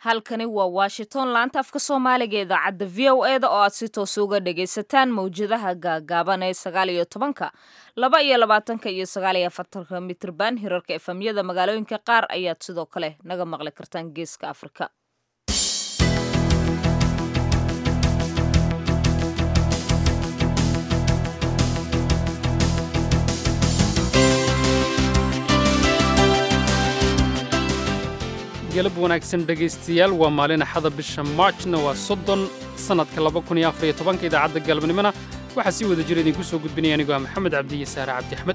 halkani waa washington laanta afka soomaaliga ee idaacadda v o e da oo aad si toos uga dhagaysataan mawjadaha gaagaaban ee sagaal iyo tobanka laba iyo labaatanka iyo sagaal iyo afartanka mitrban hirarka efamyada magaalooyinka qaar ayaad sidoo kale naga maqli kartaan geeska afrika galab wanaagsan dhegaystayaal waa maalin axada bisha maarjna waa soddon sannadka laba kun iyo afar iyo tobanka idaacadda galabnimona waxaa sii wada jira idinku soo gudbinaya anigoo ah maxamed cabdi iyo saare cabdi axmed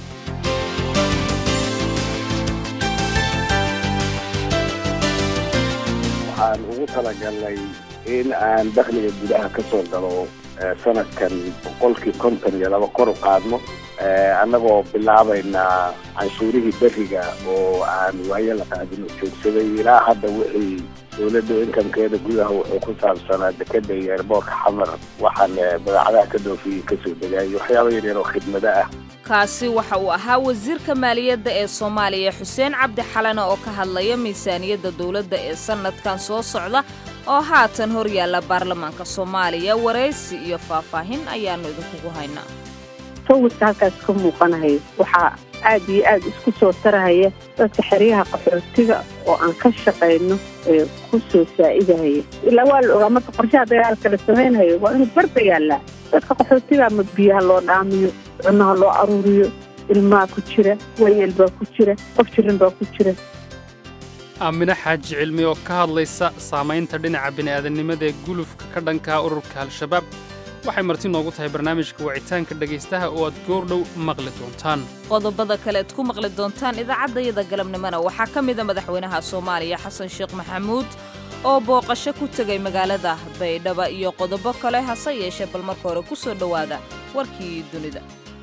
waxaan ugu talagalnay in aan dakhliga gudaha ka soo galo sanadkan boqolkii konton iyo laba kor u qaadno annagoo bilaabaynaa canshuurihii beriga oo aan waayo la qaadino joogsaday ilaa hadda wixii dowladda inkamkeeda gudaha wuxuu ku saabsanaa dekeda iyo eerboorka xamar waxaan badeecadaha ka dhoofiyey kasoo degaayo waxyaaba yaryar oo khidmado ah kaasi waxa uu ahaa wasiirka maaliyadda ee soomaaliya xuseen cabdi xalane oo ka hadlaya miisaaniyadda dowladda ee sannadkan soo socda oo haatan hor yaalla baarlamaanka soomaaliya waraysi iyo faahfaahin ayaannu idinkugu haynaa sawirka halkaas ka muuqanahayo waxaa aad iyo aad isku soo tarahaya dadka xeryaha qaxootiga oo aan ka shaqayno ee ku soo saa'idahaya ilaa waa la ogaa marka qorshaha dagaalka la samaynhayo waa inuu barba yaallaa dadka qaxootiga ama biyaha loo dhaamiyo cunaha loo aruuriyo ilmaha ku jira wayeel baa ku jira qof jiran baa ku jira aamine xaaji cilmi oo ka hadlaysa saamaynta dhinaca bini'aadannimada ee gulufka ka dhankaa ururka al-shabaab waxay marti noogu tahay barnaamijka wacitaanka dhegaystaha oo aad goordhow maqli doontaan qodobada kale ad ku maqli doontaan idaacaddayada galabnimona waxaa ka mida madaxweynaha soomaaliya xasan sheekh maxamuud oo booqasho ku tegay magaalada baydhaba iyo qodobo kale hase yeeshee bal marka hore ku soo dhowaada warkii dunida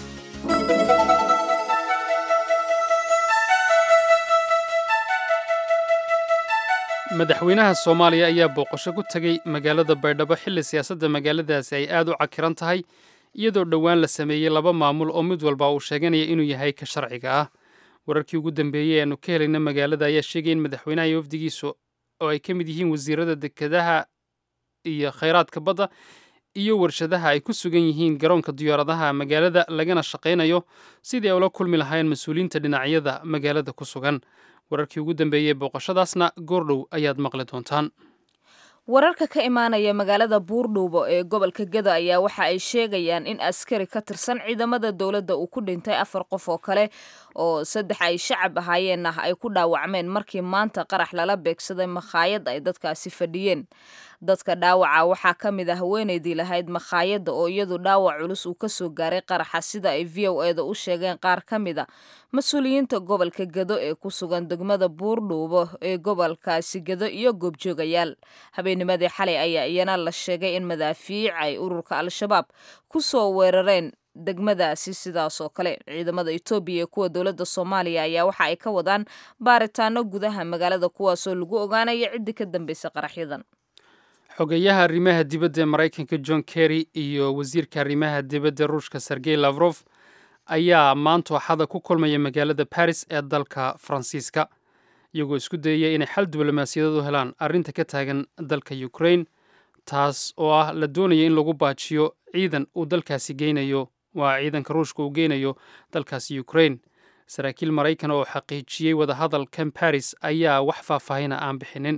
madaxweynaha soomaaliya ayaa booqasho ku tegey magaalada baydhabo xilli siyaasadda magaaladaasi ay aad u cakiran tahay iyadoo dhowaan la sameeyey laba maamul oo mid walba uu sheeganaya inuu yahay ka sharciga ah wararkii ugu dambeeyey aanu ka helayna magaalada ayaa sheegaya in madaxweynaha iyo wafdigiisu oo ay ka mid yihiin wasiirada dekedaha iyo khayraadka badda iyo warshadaha ay ku sugan yihiin garoonka diyaaradaha magaalada lagana shaqaynayo sidii ay ula kulmi lahaayeen mas-uuliyiinta dhinacyada magaalada ku sugan wararkii ugu dambeeyey booqashadaasna goordhow ayaad maqli doontaan wararka ka imaanaya magaalada buurdhuubo ee gobolka gada ayaa waxa ay sheegayaan in askari ka tirsan ciidamada dowladda uu ku dhintay afar qof oo kale oo saddex ay shacab ahaayeen ah ay ku dhaawacmeen markii maanta qarax lala beegsaday makhaayad ay dadkaasi fadhiyeen dadka dhaawaca waxaa ka mid ah haweenaydii lahayd makhaayadda oo iyadu dhaawac culus uu ka soo gaaray qaraxa sida ay v o e da u sheegeen qaar ka mid a mas-uuliyiinta gobolka gado ee ku sugan degmada buurdhuubo ee gobolkaasi gado iyo goobjoogayaal habeennimadii xalay ayaa iyana la sheegay in madaafiic ay ururka al-shabaab ku soo weerareen degmadaasi sidaas oo kale ciidamada etoobiya ee kuwa dowladda soomaaliya ayaa waxa ay ka wadaan baaritaano gudaha magaalada kuwaasoo lagu ogaanaya ciddii ka dambaysa qaraxyadan xogeyaha arrimaha dibadda ee maraykanka john kerry iyo wasiirka arrimaha dibadda ruushka sergey lafrof ayaa maanta axada ku kulmaya magaalada baris ee dalka faransiiska iyagoo isku dayaya inay xal diblomaasiyadeed u helaan arrinta ka taagan dalka ukrain taas oo ah la doonaya in lagu baajiyo ciidan uu dalkaasi geynayo waa ciidanka ruushka uu geynayo dalkaasi ukrain saraakiil maraykan oo xaqiijiyey wadahadalkan baris ayaa wax faahfaahina aan bixinin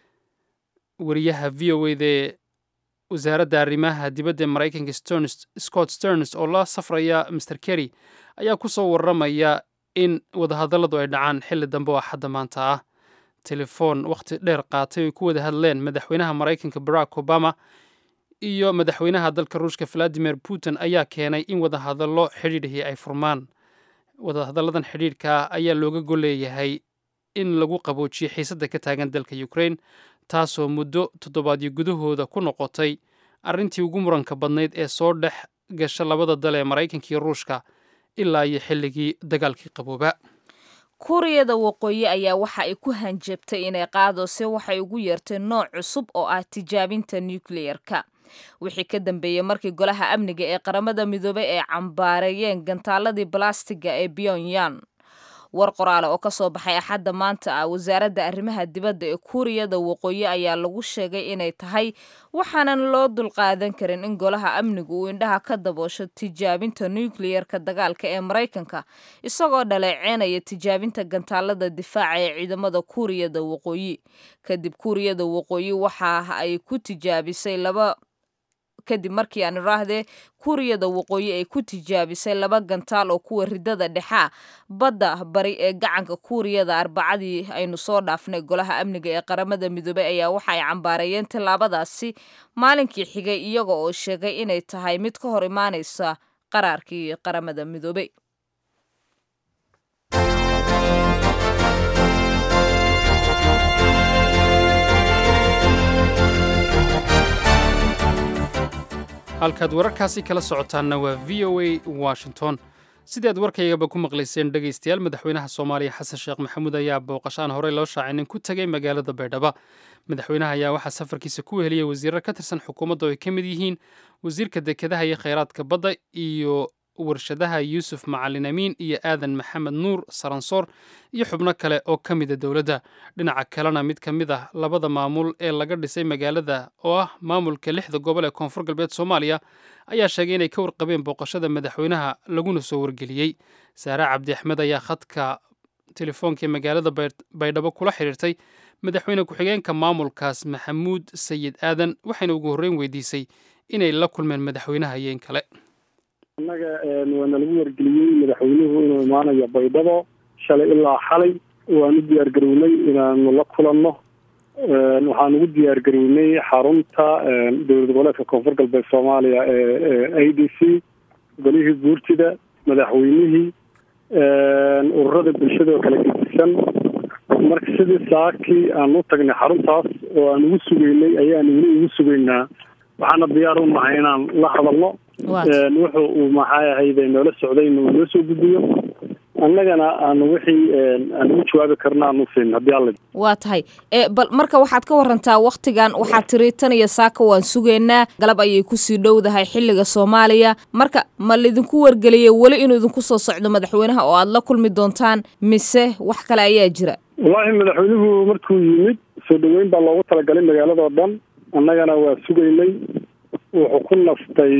wariyaha v o eda ee wasaaradda arrimaha dibadda ee maraykanka scott sterns oo la safraya master kerry ayaa ku soo warramaya in wadahadalladu ay dhacaan xilli dambe oo axadda maanta ah telefoon wakhti dheer qaatay oy ku wada hadleen madaxweynaha maraykanka barack obama iyo madaxweynaha dalka ruushka valadimir putin ayaa keenay in wadahadallo xidhiidhihii ay furmaan wadahadalladan xidhiidhka ah ayaa looga golleeyahay in lagu qaboojiyo xiisadda ka taagan dalka ukrain taasoo muddo toddobaadyo gudahooda ku noqotay arrintii ugu muranka badnayd ee soo dhex gasha labada dal ee maraykanka iyo ruushka ilaa iyo xilligii dagaalkii qabooba kuuriyada waqooyi ayaa waxa ay ku hanjabtay inay qaadose waxay ugu yeerteen nooc cusub oo ah tijaabinta nukleyerka wixii ka dambeeyey markii golaha amniga ee qaramada midoobey ay cambaareeyeen gantaaladii balastiga ee pyongyang war qoraale oo kasoo baxay axadda maanta ah wasaaradda arrimaha dibadda ee kuuriyada waqooyi ayaa lagu sheegay inay tahay waxaanan loo dulqaadan karin in golaha amnigu uu indhaha ka daboosho tijaabinta nukliyerka dagaalka ee maraykanka isagoo dhaleeceynaya tijaabinta gantaalada difaaca ee ciidamada kuuriyada waqooyi kadib kuuriyada waqooyi waxa ay ku tijaabisay laba kadib markii aan iraahdee kuuriyada waqooyi ay ku tijaabisay laba gantaal oo kuwa ridada dhexaa badda bari ee gacanka kuuriyada arbacadii aynu soo dhaafnay golaha amniga ee qaramada midoobey ayaa waxa ay cambaareeyeen tallaabadaasi maalinkii xigay iyaga oo sheegay inay tahay mid ka hor imaanaysa qaraarkii qaramada midoobey halkaad wararkaasi kala socotaanna waa v o a washington sidii aad warkaygaba ku maqlayseen dhegaystayaal madaxweynaha soomaaliya xasan sheekh maxamuud ayaa booqashaan horey loo shaacinin ku tegay magaalada baydhaba madaxweynaha ayaa waxaa safarkiisa ku weheliyay wasiirar ka tirsan xukuumadda oo ay ka mid yihiin wasiirka dekedaha iyo khayraadka badda iyo warshadaha yuusuf macalin amiin iyo aadan maxamed nuur saransoor iyo xubno kale oo ka mida dowladda dhinaca kalena mid ka mid ah labada maamul ee laga dhisay magaalada oo ah maamulka lixda gobol ee koonfur galbeed soomaaliya ayaa sheegay inay ka warqabeen booqashada madaxweynaha laguna soo wargeliyey saare cabdi axmed ayaa khadka telefoonka ee magaalada baydhabo kula xidhiirtay madaxweyne ku-xigeenka maamulkaas maxamuud sayid aadan waxayna ugu horreyn weydiisay inay la kulmeen madaxweynaha iyo in kale annaga waana lagu wargeliyey madaxweynuhu inuu imaanayo baydhabo shalay ilaa xalay waanu diyaar garownay inaanu la kulanno waxaan ugu diyaar garownay xarunta dowlad goboleedka koonfur galbeed soomaaliya ee a d c golihii guurtida madaxweynihii ururada bulshada oo kala gedisan marka sidii saakii aan u tagnay xaruntaas oo aan ugu sugeynay ayaanu weli ugu sugeynaa waxaana diyaar u nahay inaan la hadalno wuxu uu maxay ahayde noola socday inuu noo soo gudbiyo annagana aanu wixii aan ugu jawaabi karna aanu siin haddii alla waa tahay bal marka waxaad ka warantaa waktigan waxaad tiri tan iyo saaka waan sugaynaa galab ayay kusii dhowdahay xilliga soomaaliya marka ma laidinku wargeliyey weli inuu idinku soo socdo madaxweynaha oo aad la kulmi doontaan mise wax kale ayaa jira wallaahi madaxweynuhu markuu yimid soo dhaweyn baa loogu talagalay magaalada oo dhan annagana waa sugaynay wuxuu ku nastay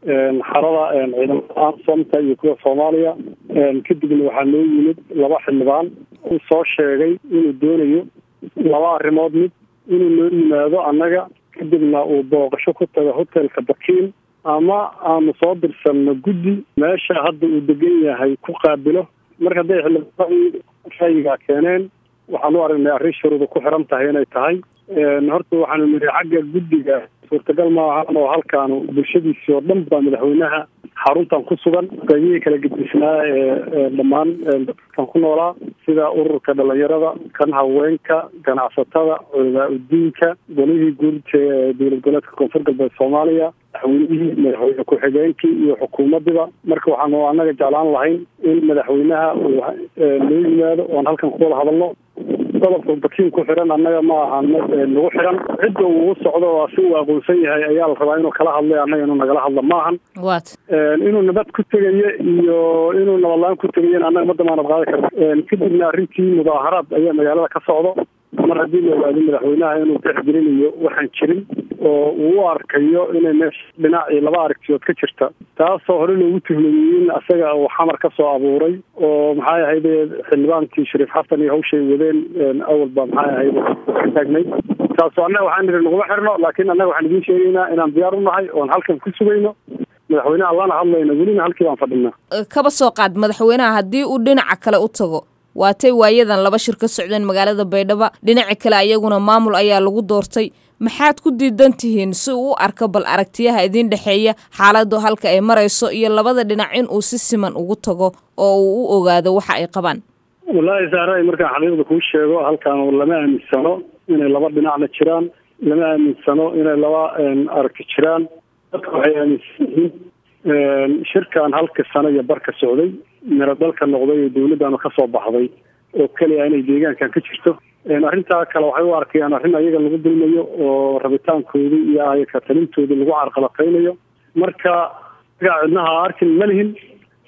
xarada ciidamada ansomta iyo kuwa soomaaliya kadibna waxaa noo yimid laba xildhibaan uu soo sheegay inuu doonayo laba arrimood mid inuu noo yimaado annaga kadibna uu booqasho ku tago hotelka bakiin ama aanu soo dirsanno guddi meesha hadda uu degan yahay ku qaabilo marka hadday xildhibaanadii ra'yigaa keeneen waxaan u aragnay arrin shuruuda ku xiran tahay inay tahay horta waxaanu nidhi xagga guddiga suurtagal maahan oo halkaanu bulshadiisii oo dhan baa madaxweynaha xaruntan ku sugan qaybihii kala gedisnaa ee dhammaan dadkan ku noolaa sida ururka dhalinyarada kan haweenka ganacsatada culamaa udiinka golihii guurta ee dowlad goboleedka koonfur galbeed soomaaliya madaxweynihii madaxweyne ku-xigeenkii iyo xukuumadiba marka waxaanu annaga jeclaan lahayn in madaxweynaha uu noo yimaado oon halkan kuwada hadalno qodobka bakiin ku xiran annaga ma aha nagu xiran cidda uu u socdo oo si uu aqoonsan yahay ayaa la rabaa inuu kala hadlay annaga inuu nagala hadlo maahan wat inuu nabad ku tegayo iyo inuu nabadlaan ku tegayen annaga ma damaanad qaadi karna kadibna arrintii mudaaharaad ayaa magaalada ka socdo mar haddii la ogaado madaxweynaha inuu tixgelinayo waxaan jirin oo uu u arkayo inay meesha dhinac iyo laba aragtiyood ka jirta taasoo hore loogu tuhmayey in asaga uu xamar ka soo abuuray oo maxay ahayde xildhibaankii shariif xasan iyo hawshay wadeen awal baa maxay ahayde ka taagnay taasoo annaga waxaan nidhi naguma xirno laakiin annaga waxaan idiin sheegaynaa inaan diyaar u nahay oon halkan ku sugayno madaxweynaha lana hadlayno welina halkii baan fadhinaa kaba soo qaad madaxweynaha haddii uu dhinaca kale u tago waatay waayadan laba shir ka socdeen magaalada baydhabo dhinaca kale ayaguna maamul ayaa lagu doortay maxaad ku diidan tihiin si uu u arko bal aragtiyaha idiin dhexeeya xaaladu halka ay marayso iyo labada dhinac in uu si siman ugu tago oo uu u ogaado waxa ay qabaan wallaahi saaray markaan xaqiiqda kuu sheego halkan lama aaminsano inay laba dhinacna jiraan lama aaminsano inay laba aragti jiraan dadka waxay aaminsan yihiin shirkan halka sano iyo barka socday miro dalka noqday oo dawladdaanu ka soo baxday oo keliya inay deegaankan ka jirto arrintaa kale waxay u arkayaan arrin ayaga lagu dulmayo oo rabitaankoodii iyo ayaka talintoodii lagu carqalataynayo marka gaa cidnaha arkin ma lihin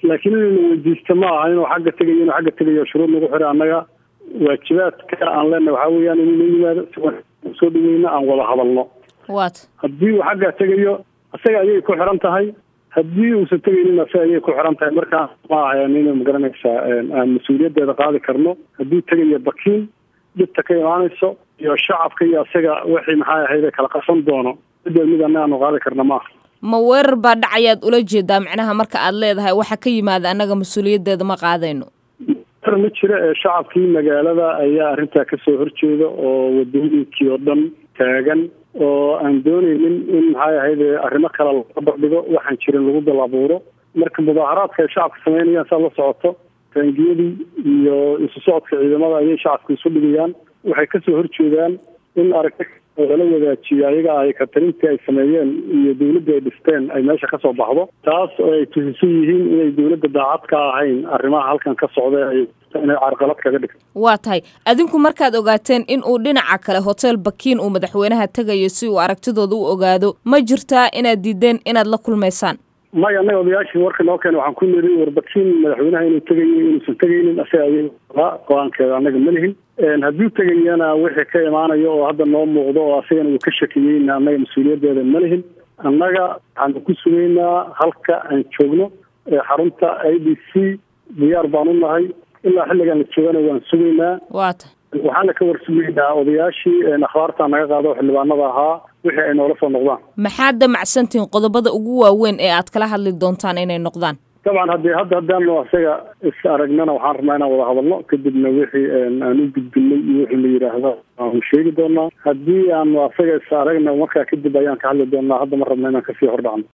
laakiin inayna weydiista ma aha inuu xagga tegayo inuu xagga tegayo shuruud nagu xira annaga waajibaadka aan leenahay waxaa weeyaan inuu la yimaado si soo dhaweyna aan wada hadalno waat haddii uu xaggaa tegayo isaga ayay ku xiran tahay haddii uusan tegaynin isaga ayay ku xiran tahay markaa ma ahayn inay magaranaysaa aan mas-uuliyaddeeda qaadi karno hadduu tegayo bakiin dhibta ka imaanayso iyo shacabka iyo isaga wixii maxay ahayd kala qasan doono midda mid annaga aanu qaadi karna maaha ma weerar baa dhacayaad ula jeedaa macnaha marka aad leedahay waxa ka yimaada annaga mas-uuliyaddeeda ma qaadayno ma jira ee shacabkii magaalada ayaa arrintaa kasoo horjeeda oo wadooyinkii oo dhan taagan oo aan doonaynin in maxay ahayd arrimo kale laga bardhigo waxaan jirin lagu dal abuuro marka mudaaharaadka ay shacabka sameynayaan saa la socoto taangiyadii iyo isu socodka ciidamada ayay shacabka isu dhigayaan waxay kasoo horjeedaan in aragti lala wadaajiyo ayaga ay katarintii ay sameeyeen iyo dawladda ay dhisteen ay meesha kasoo baxdo taas oo ay tusisan yihiin inay dawladda daacad ka ahayn arrimaha halkan ka socda ay inay carqalad kaga dhigto waa tahay adinku markaad ogaateen in uu dhinaca kale hotel bakiin uu madaxweynaha tegayo si uu aragtidooda u ogaado ma jirtaa inaad diideen inaad la kulmaysaan maya annaga odayaashii warka noo keena waxaan ku niri warbakiin madaxweynaha inuu tegayo inuusan tegaynin asaga ayay go-aankeeda annaga ma lihin hadduu tegayana wixii ka imaanayo oo hadda noo muuqdo oo asagana uu ka shakiyeyna annaga mas-uuliyaddeeda ma lihin annaga waxaanu ku sugaynaa halka aan joogno xarunta i d c diyaar baan u nahay ilaa xilligan la joogana waan sugaynaa waa tahay waxaana ka warsugaynaa odayaashii akhbaarta naga qaado xildhibaanada ahaa wixii ay noola soo noqdaan maxaad damacsantihiin qodobada ugu waaweyn ee aad kala hadli doontaan inay noqdaan dabcan haddii hadda haddaanu isaga is aragnana waxaan rabnaa inaan wada hadalno kadibna wixii aan u gudbinay iyo wixii la yidhaahdo aanu sheegi doonaa haddii aanu asaga is aragna markaa kadib ayaan ka hadli doonaa hadda ma rabna inaan kasii hordhacno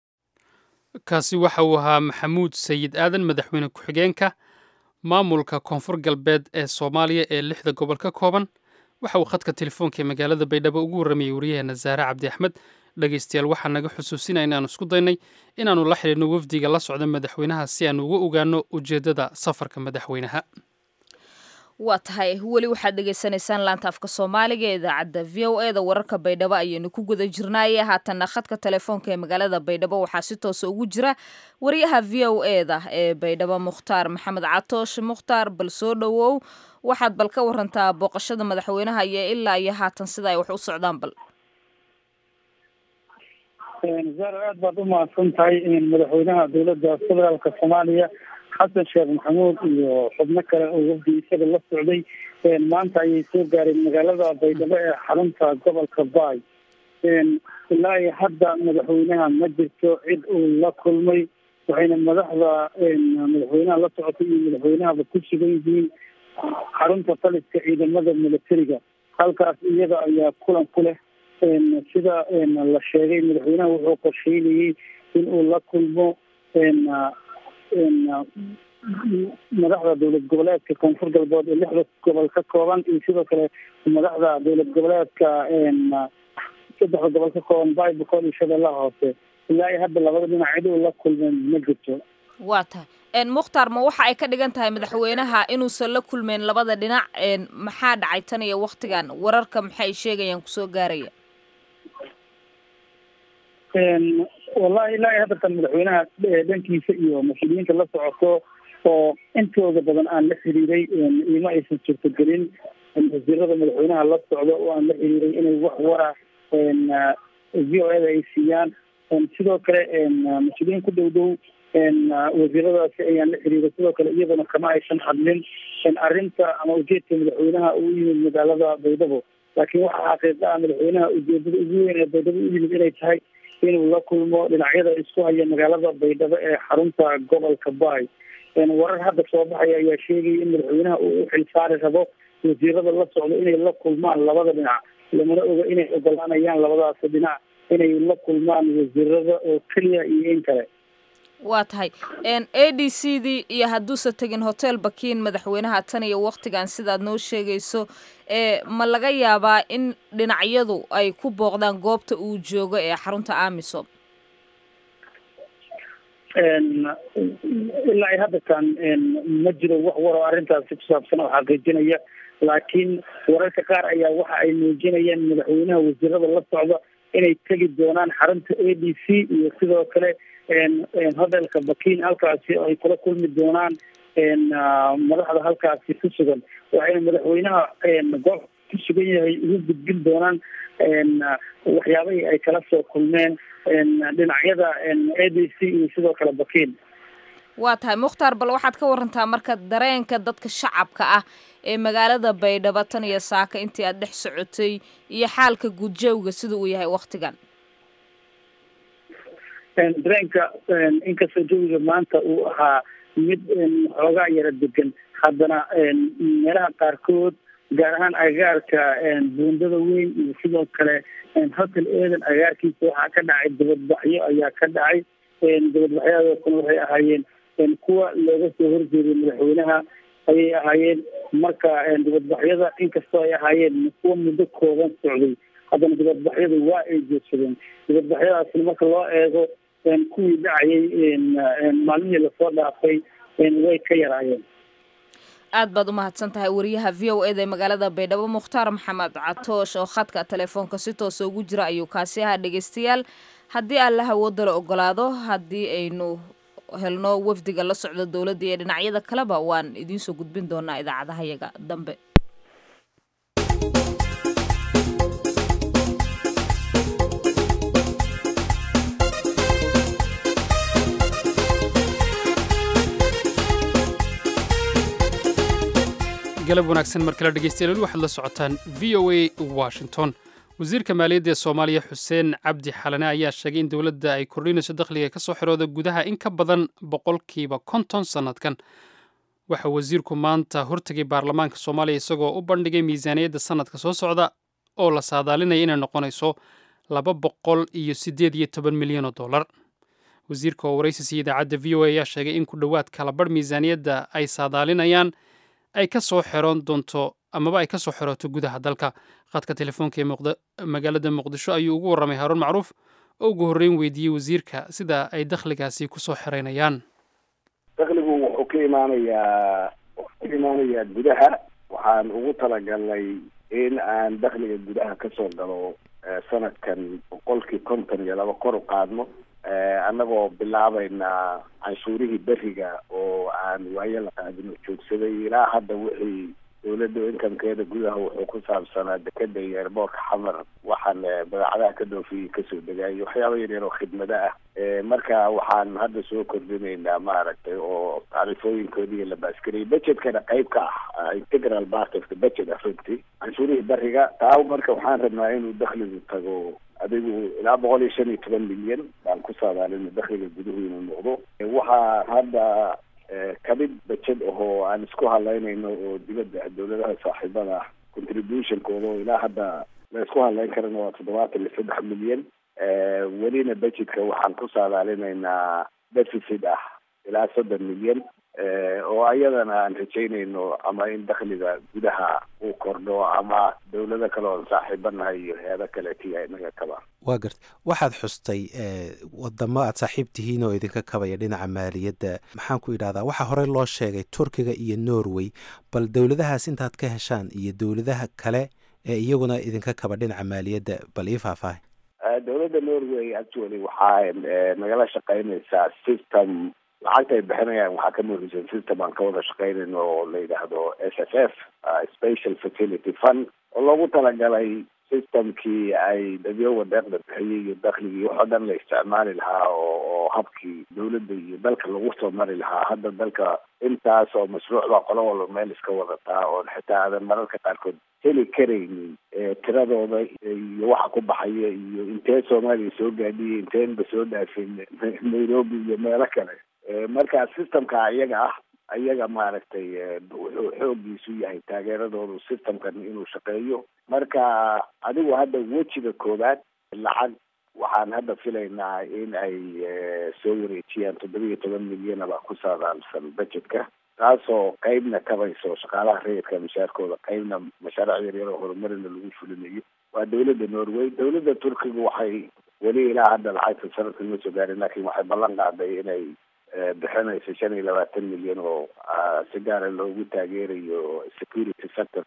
kaasi waxa uu ahaa maxamuud sayid aadan madaxweyne ku-xigeenka maamulka koonfur galbeed ee soomaaliya ee lixda gobol ka kooban waxa uu khadka telefoonka ee magaalada baydhabo ugu warramayay wariyaheena zaare cabdi axmed dhegaystayaal waxaa naga xusuusinaya inaanu isku daynay inaannu la xidhiidhno wafdiga la socda madaxweynaha si aanu uga ogaano ujeeddada safarka madaxweynaha waa tahay weli waxaad dhegaysanaysaan laanta afka soomaaliga ee idaacadda v o e da wararka baydhabo ayaynu ku guda jirnaaye haatanna khadka telefoonka ee magaalada baydhabo waxaa si toosa ugu jira wariyaha v o e da ee baydhabo mukhtaar maxamed catoosh mukhtaar bal soo dhowow waxaad bal ka warantaa booqashada madaxweynaha iyo ilaa iyo haatan sida ay wax u socdaan bal zaaro aad baad u mahadsan tahay madaxweynaha dowladda federaalka soomaaliya xasan sheekh maxamuud iyo xubno kale oo wafdi isaga la socday maanta ayay soo gaareen magaalada baydhabo ee xarunta gobolka baay ilaa iyo hadda madaxweynaha ma jirto cid uu la kulmay waxayna madaxda madaxweynaha la socotay iyo madaxweynahaba ku sugan yihiin xarunta taliska ciidamada militariga halkaas iyada ayaa kulan ku leh sida la sheegay madaxweynaha wuxuu qorsheynayey in uu la kulmo madaxda dowlad goboleedka koonfur galbeed ee lixda gobol ka kooban iyo sidoo kale madaxda dowlad goboleedka saddexda gobol ka kooban baybacol iyo shabeellaha hoose ilaa iyo hadda labada dhinac cid uu la kulmeen ma jirto waa tahay mukhtaar ma waxa ay ka dhigan tahay madaxweynaha inuusan la kulmeyn labada dhinac maxaa dhacay tan iyo waktigan wararka maxay sheegayaan kusoo gaaraya wallahi ilaa iyo haddatan madaxweynaha dhankiisa iyo mas-uuliyiinta la socoto oo intooda badan aan la xiriiray ima aysan suurtagelin wasiirada madaxweynaha la socdo oo aan la xiriiray inay wax wara v o eda ay siiyaan sidoo kale mas-uuliyiin ku dhow dhow wasiiradaasi ayaan la xiriiray sidoo kale iyaduna kama aysan hadlin arrinta ama ujeedka madaxweynaha uu yimid magaalada baydhabo laakiin waxaa xaqiiqa ah madaxweynaha ujeedada ugu weyn ee baydhabo u yimid inay tahay inuu la kulmo dhinacyada isku haya magaalada baydhabo ee xarunta gobolka baay warar hadda soo baxaya ayaa sheegaya in madaxweynaha uu u xilsaari rabo wasiirada la socdo inay la kulmaan labada dhinac lamana oga inay ogolaanayaan labadaasi dhinac inay la kulmaan wasiirada oo keliya iyo in kale waa tahay a d c dii iyo hadduusan tegin hotel bakiin madaxweynaha tan iyo waktigan sidaad noo sheegayso ma laga yaabaa in dhinacyadu ay ku booqdaan goobta uu joogo ee xarunta amisom ilaa iyo haddatan ma jiro wax waroo arrintaasi ku saabsan oo xaqiijinaya laakiin wararka qaar ayaa waxa ay muujinayaan madaxweynaha wasiirada la socda inay tegi doonaan xarunta a d c iyo sidoo kale hodelka bakin halkaasi ay kula kulmi doonaan madaxda halkaasi ku sugan waxayna madaxweynaha goob ku sugan yahay ugu gudbin doonaan waxyaabahii ay kala soo kulmeen dhinacyada a d c iyo sidoo kale bakin waa tahay mukhtaar bal waxaad ka warantaa marka dareenka dadka shacabka ah ee magaalada baydhabo tan iyo saaka intii aad dhex socotay iyo xaalka guudjawga sida uu yahay waktigan dareenka inkastoo jawiga maanta uu ahaa mid xoogaa yara degan haddana meelaha qaarkood gaar ahaan agaarka buundada weyn iyo sidoo kale hotel eden agaarkiisa waxaa ka dhacay dabadbaxyo ayaa ka dhacay dabadbaxyadaas kuna waxay ahaayeen kuwa looga soo horjeeday madaxweynaha ayay ahaayeen marka dibadbaxyada inkastoo ay ahaayeen kuwa muddo kooban socday haddana dibadbaxyadu waa ay joogsadeen dibadbaxyadaasna marka loo eego kuwii dhacayay maalmihii lasoo dhaafay way ka yaraayeen aad baad umahadsan tahay wariyaha v o eda ee magaalada baydhabo mukhtaar maxamed catoosh oo khadka telefoonka si toosa ugu jira ayuu kaasi ahaa dhegeystayaal haddii alla hawoodala ogolaado haddii aynu helno wafdiga la socda dowladda iyo dhinacyada kaleba waan idiinsoo gudbin doonaa idaacadahayaga dambe galab wanaagsan mar kale dhegeystayaal waxaad la socotaan v o a washington wasiirka maaliyadda ee soomaaliya xuseen cabdi xalane ayaa sheegay in dowladda ay kordhinayso dakhliga ka soo xirooda gudaha in ka badan boqolkiiba konton sannadkan waxa wasiirku maanta hortegay baarlamaanka soomaaliya isagoo u bandhigay miisaaniyadda sannadka soo socda oo la saadaalinaya inay noqonayso laba boqol iyo siddeed iyo toban milyan oo dollar wasiirka oo waraysiisii idaacadda v o a ayaa sheegay in ku dhowaad kalabarh miisaaniyadda ay saadaalinayaan ay ka soo xiroon doonto amaba ay ka soo xirooto gudaha dalka khadka telefoonka ee magaalada muqdisho ayuu ugu warramay haaruun macruuf oo ugu horreyn weydiiyey wasiirka sida ay dakhligaasi ku soo xiraynayaan dakhligu wuxuu ka imaanayaa wuxuu ka imaanayaa gudaha waxaan ugu talagalnay in aan dakhliga gudaha ka soo galo sanadkan boqolkii konton iyo laba kor u qaadno annagoo bilaabaynaa canshuurihii beriga oo aan waayo la qaadino joogsaday ilaa hadda wixii dowladda inkamkeeda gudaha wuxuu ku saabsanaa dekeda iyo eerboorka xamar waxaan badeecadaha ka dhoofiyey kasoo degaayay waxyaaba yaryar oo khidmado ah marka waxaan hadda soo kordhinaynaa maaragtay oo taarifooyinkoodii la baaskariyay budgetkana qayb ka ah integral part of the budget runtii canshuurihii beriga taa marka waxaan rabnaa inuu dakhligu tago adigu ilaa boqol iyo shan iyo toban milyan baan ku saadaalina dakhliga guduhu inuu noqdo waxaa hadda kamid bajed ahoo aan isku halaynayno oo dibadda dowladaha saaxiibada ah contributionkooda oo ilaa hadda la isku halayn karana waa toddobaatan iyo saddex milyan welina budgetka waxaan ku saadaalinaynaa deficit ah ilaa soddon milyan oo ayadana aan rajaynayno ama in dakhliga gudaha uu kordho ama dowlado kale oon saaxiibanahay iyo hay-ado kaleetiya inaga kaba waa garta waxaad xustay wadamo aad saaxiib tihiin oo idinka kabaya dhinaca maaliyadda maxaan ku idhahdaa waxaa horey loo sheegay turkiga iyo norway bal dowladahaas intaad ka heshaan iyo dowladaha kale ee iyaguna idinka kaba dhinaca maaliyadda bal ii faahfaahay dowladda norway actually waxaa nagala shaqeynaysaa system lacagta ay bixinayaan waxaa ka muhiimsan system aan ka wada shaqeynayno oo la yidhaahdo s f f special facility fund oo loogu talagalay systemkii ay dadyowa deeqda bixiyey iyo dakhligii waxoo dhan la isticmaali lahaa oo oo habkii dowladda iyo dalka lagu soo mari lahaa hadda dalka intaas oo mashruucda qolo walba meel iska wadataa oon xitaa aadan mararka qaarkood heli karaynin tiradooda iyo waxa ku baxaya iyo intee soomaaliya soo gaadhiyay inteenba soo dhaafin nairobi iyo meelo kale marka systemka iyaga ah ayaga maaragtay wuxuu xoogiisu yahay taageeradoodu systemkan inuu shaqeeyo marka adigu hadda wejiga koowaad lacag waxaan hadda filaynaa in ay soo wareejiyaan toddoba iyo toban milyanaba ku saadaalsan budgetka taasoo qeybna kabayso shaqaalaha rayidka mashaarkooda qeybna mashaariic yaryar oo horumarina lagu fulinayo waa dowladda norway dowladda turkiga waxay weli ilaa hadda lacagta sanadka ma soo gaarin laakiin waxay ballan qaaday inay bixinayso shan iyo labaatan milyan oo si gaara loogu taageerayo security sectorka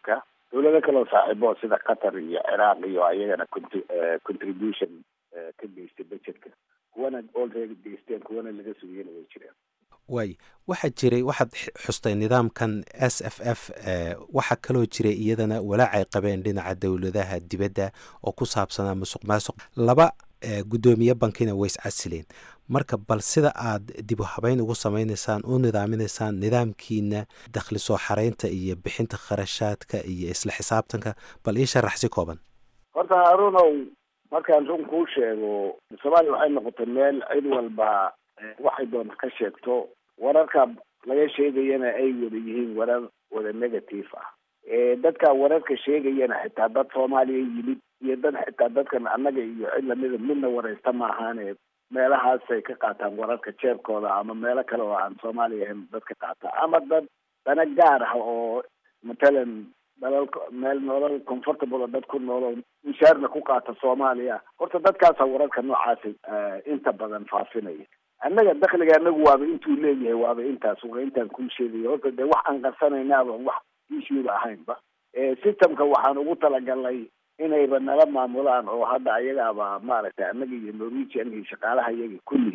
dowlado kaleo saaxiibo sida qatar iyo ciraaq iyo ayagana contribution ka geystay budgetka kuwana already geysteen kuwana laga sugiyana way jiraan waay waxaa jiray waxaad xustay nidaamkan s f f waxaa kaloo jiray iyadana walaacay qabeen dhinaca dowladaha dibadda oo ku saabsanaa musuq maasuq laba guddoomiye bankina way iscasileen marka bal sida aad dib u habeyn ugu samaynaysaan u nidaaminaysaan nidaamkiina dakhli soo xareynta iyo bixinta kharashaadka iyo isla xisaabtanka bal ii sharax si kooban horta haarunow markaan run kuu sheego soomaaliya waxay noqotay meel cid walba waxay doonta ka sheegto wararka laga sheegayana ay wada yihiin warar wada negative ah dadka wararka sheegayana xitaa dad soomaaliya yimid iyo dad xitaa dadkan annaga iyo cid lamida midna waraysta ma ahaane meelahaasay ka qaataan wararka jeebkooda ama meelo kale oo aan soomaaliya ahayn dad ka qaata ama dad dana gaar ah oo matalan dalal meel nolol comfortable oo dad ku noolo mishaarna ku qaata soomaaliya horta dadkaasa wararka noocaasi inta badan faafinaya annaga dakliga anagu waaba intuu leeyahay waaba intaas waa intaan kuu sheegaya horta dee wax aan qarsanaynaaba wax issueba ahaynba systemka waxaan ugu talagalnay inayba nala maamulaan oo hadda ayagaaba maaragtay annaga iyo norwegian iyo shaqaalaha iyaga kulli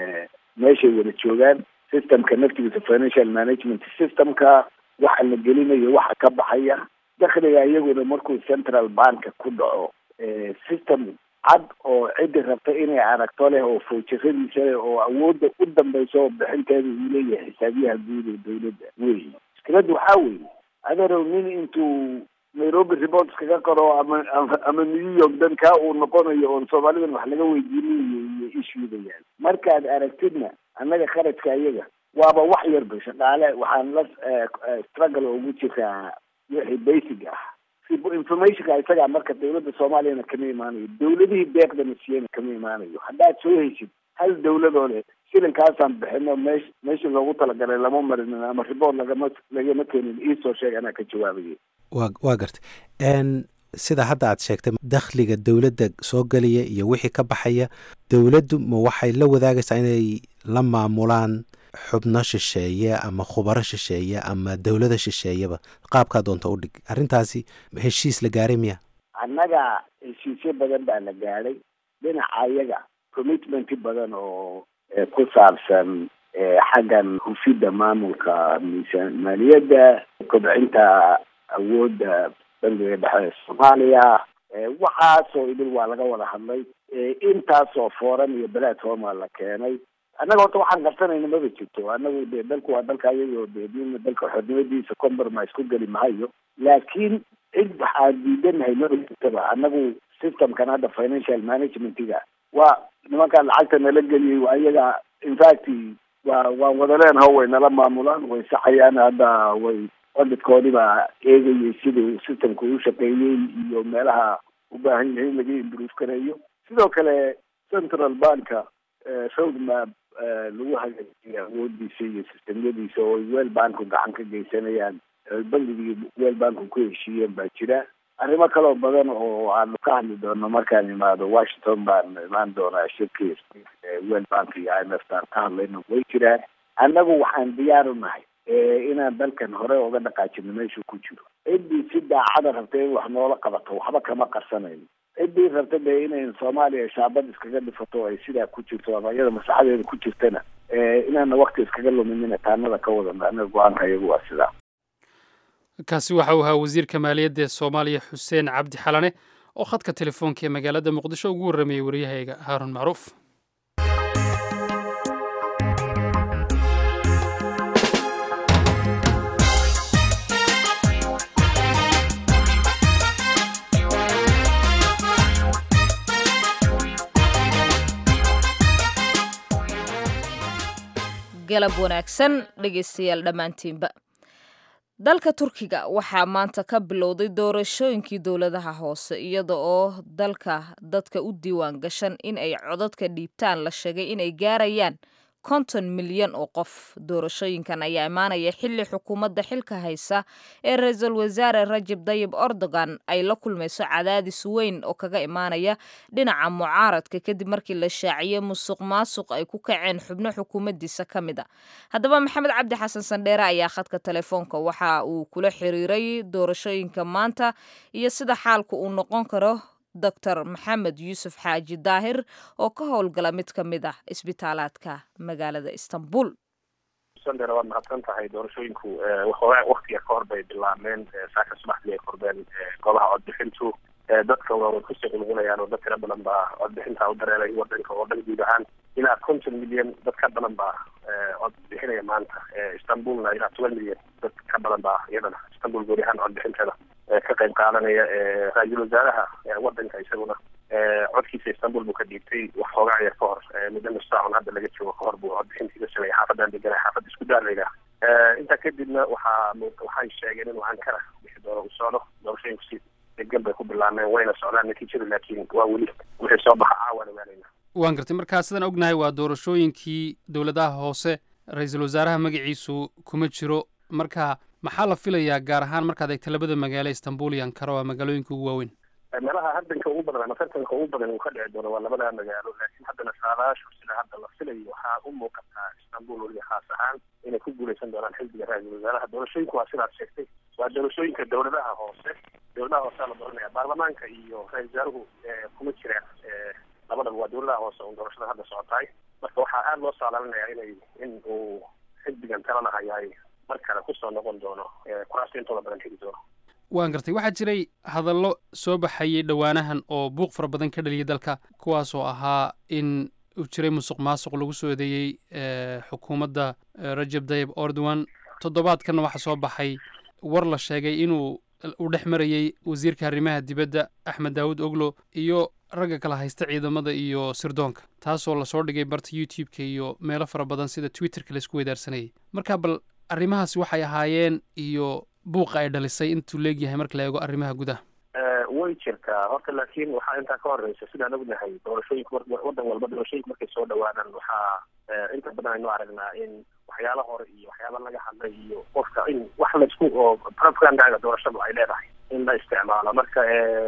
meeshay wada joogaan systemka naftigiisa financial management systemka waxa la gelinayo waxa ka baxaya dakliga iyaguna markuu central banka ku dhaco system cad oo ciddi rabta inay aragto leh oo foojiradiisa leh oo awoodda u dambaysa oo bixinteeda uu leeyahay xisaabiyaha guud ee dawladda wey mushkilada waxaa weeye adeerow nin intuu nairobi report kaga qoro ama ama new york dankaa uu noqonayo oon soomaalidan wax laga weydiinayo iyo ishuudayaan markaad aragtidna annaga kharajka iyaga waaba wax yarba shaqaale waxaan la struggle ugu jiraa wixii basic ah informationka isagaa marka dawladda soomaaliyana kama imaanayo dawladihii deeqdana siiyana kama imaanayo haddaad soo heshid hal dawladoo leh shilinkaasaan bixino meesh meeshii loogu talagalay lama marinin ama report lagama lagama keenin iisoo sheeg anaa ka jawaabaya wa waa gartay sida hadda aad sheegtay dakhliga dowladda soo gelaya iyo wixii ka baxaya dowladdu ma waxay la wadaagaysaa inay la maamulaan xubno shisheeye ama khubaro shisheeye ama dowlada shisheeyeba qaabkaa doonta u dhig arrintaasi heshiis la gaaray miya annaga heshiisyo badan baa la gaadhay dhinaca ayaga commitment badan oo ku saabsan xaggan hufidda maamulka miisaan maaliyadda kobcinta awoodda bangiga dhexe ee soomaaliya waxaasoo idil waa laga wada hadlay intaasoo foran iyo platforma la keenay annaga horta waxaan qarsanayna maba jirto annagu de dalku waa dalka ayagoo de midna dalka xornimadiisa compromise ku geli mahayo laakiin cid waxaan diidanahay maba jirtaba annagu systemkan hadda financial managementiga waa nimankaan lacagta nala geliyay ayaga infact waa waan wada leenaho way nala maamulaan way saxayaan hadda way odhidkoodii baa eegayay siduu systemka u shaqeeyey iyo meelaha u baahan yahay in laga improve gareeyo sidoo kale central banka roadmap lagu hagaajiya awoodiisa iyo sistemyadiisa oo wel banku gacan ka geysanayaan bangigii wel banku ku heshiiyeen baa jira arrimo kaloo badan oo aanu ka hadli doono markaan imaado washington baan imaan doonaa shirkii wel bank iyo i m f taan ka hadlayno way jiraan annagu waxaan diyaar u nahay inaan dalkan hore uga dhaqaajino meeshuu ku jiro ciddii si daacada rabta in wax noola qabato waxba kama qarsanayno ciddii rabta dee inay soomaaliya shaabad iskaga dhifato ay sidaa ku jirto ama iyada masaxadeeda ku jirtana inaana wakti iskaga luminina taanada ka wadano anaga go-aanka iyagu waa sidaa kaasi waxa uu ahaa wasiirka maaliyadda ee soomaaliya xuseen cabdi xalane oo khadka telefoonka ee magaalada muqdisho ugu warramayay waryahayga haarun macruuf galab wanaagsan dhegaystayaal dhammaantiinba dalka turkiga waxaa maanta ka bilowday doorashooyinkii dowladaha hoose iyada oo dalka dadka u diiwaan gashan in ay codadka dhiibtaan la sheegay inay gaarayaan konton milyan oo qof doorashooyinkan ayaa imaanaya xilli xukuumadda xilka haysa ee ra-iisul wasaare rajab dayib erdogan ay la kulmayso cadaadis weyn oo kaga imaanaya dhinaca mucaaradka kadib markii la shaaciyey musuq maasuq ay ku kaceen xubno xukuumaddiisa ka mid a haddaba maxamed cabdi xasan sandheere ayaa khadka telefoonka waxa uu kula xiriiray doorashooyinka maanta iyo sida xaalka uu noqon karo doctor maxamed yuusuf xaaji daahir oo ka howlgala mid ka mid ah isbitaalaadka magaalada istanbul sandera waad mahadsan tahay doorashooyinku waktiga ka hor bay bilaabmeen saaka subaxdii ay kordeen goobaha codbixintu dadka waa kusii qulqulayaan oo dad tira badan baa codbixinta u dareelay wadanka oo dhan guud ahaan ilaa konton milyan dad ka badan baa codbixinaya maanta istanbulna ilaa toban milyan dad ka badan baa iyadana istanbul guud ahaan codbixinteeda ka qayb qaadanaya ra-iisul wasaaraha wadanka isaguna codkiisa istanbul buu ka dhiibtay wax hoogaa yar ka hor muddo nus saacun hadda laga joogo ka hor buu codbixintii ka sameeyay xaafadan deganay xaafadda isku daarlayda intaa kadibna waxaa waxay sheegeen inuu ankara bixi doono uu socdo doorashooyinku si degan bay ku bilaabmeen wayna socdaan natiijadu laakiin waa weli wixii soo baxa caawana waanayna waan gartay markaa sidaan ognahay waa doorashooyinkii dowladaha hoose ra-iisul wasaaraha magaciisu kuma jiro marka maxaa la filayaa gaar ahaan markaad eegta labada magaalo istanbul iyo ankara waa magaalooyinka ugu waaweyn meelaha hadanka ugu badan ama tartanka ugu badan uu ka dhici doono waa labada magaalo laakiin haddana saadaashu sida hadda la filayo waxaa u muuqataa istanbul weliba khaas ahaan inay ku guuleysan doonaan xildiga ra-iisul wasaaraha doorashooyinku waa sidaad sheegtay waa doorashooyinka dowladaha hoose dowladaha hoosea la dooranaya baarlamaanka iyo ra-isul wasaaruhu kuma jiraan labadaba waa dowladaha hoose un doorashada hadda socotaay marka waxaa aada loo saalaalinayaa inay in uu xildigan talana hayaay mar kale kusoo noqon doono kuraasta intooda badan heli doono waan gartay waxaa jiray hadallo soo baxayay dhowaanahan oo buuq fara badan ka dhaliyay dalka kuwaas oo ahaa in uu jiray musuq maasuq lagu soo eedeeyey xukuumadda rajab dayib erdogan toddobaadkanna waxaa soo baxay war la sheegay inuu uu dhex marayey wasiirka arrimaha dibadda axmed daawud oglo iyo ragga kala haysta ciidamada iyo sirdoonka taasoo lasoo dhigay barta youtube-ka iyo meelo fara badan sida twitterka laisku weydaarsanayay marka bal arrimahaasi waxay ahaayeen iyo buuqa ay dhalisay intuu leegyahay marka la eego arrimaha gudaha way jirtaa horta laakiin waxaa intaa ka horeysa sidaan ognahay doorashooyinka wadan walba doorashooyinka markay soo dhawaadaan waxaa inta badan aynu aragnaa in waxyaala hore iyo waxyaaba laga hadlay iyo qofka in wax laisku oo propagandaga doorashadu ay leedahay in la isticmaalo marka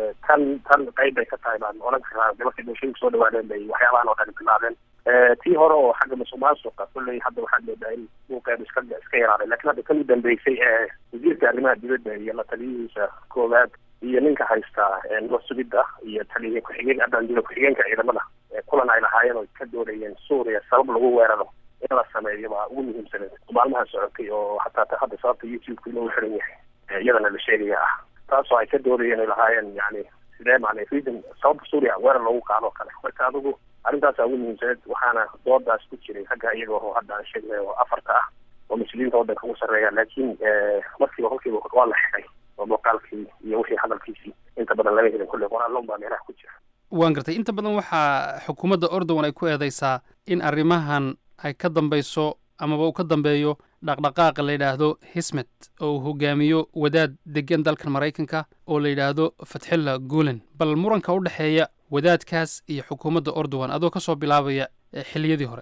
tan tan qayb bay ka tahay baan oran karaa markay doorashooyinka soo dhawaadeen bay waxyaabahan oo dhan bilaabeen tii hore oo xagga musuq maasuqa kolley hadda waxaad moodaa in buuqeedu iska iska yaraaday lakin hadda kan u dambeysay ee wasiirka arrimaha dibadda iyo la taliyihiisa koowaad iyo ninka haysta nabad sugidda iyo taliya ku-xigeen abaandula ku-xigeenka ciidamada kulan ay lahaayeen oo ka doonayeen suuriya sabab lagu weeraro in la sameeyo baa ugu muhiimsaneed maalmaha socotay oo hataa hadda sababta youtube-ka inuu xiran yahay iyadana la sheegaya ah taasoo ay ka doonayeen ay lahaayeen yani sidee macnay reason sababta suuriya weerar loogu qaado kale marka adigu arrintaasa ugu muhiimsaneed waxaana doodaas ku jiray ragga iyaga oo hadda aan sheegnay oo afarta ah oo muslimiinta waddanka ugu sarreeya laakiin markiiba kolkiiba waa la xidhay oo muuqaalkii iyo wixii hadalkiisii inta badan laga helin kulley qoraalloon baa meelaha ku jira waan gartay inta badan waxaa xukuumadda ordowan ay ku eedeysaa in arrimahan ay ka dambeyso amaba uu ka dambeeyo dhaqdhaqaaqa la yidhaahdo hismet oo uu hogaamiyo wadaad degan dalkan maraykanka oo la yidhaahdo fatxilla guulen bal muranka u dhexeeya wadaadkaas iyo xukuumadda ordowan adoo kasoo bilaabaya xilliyadii hore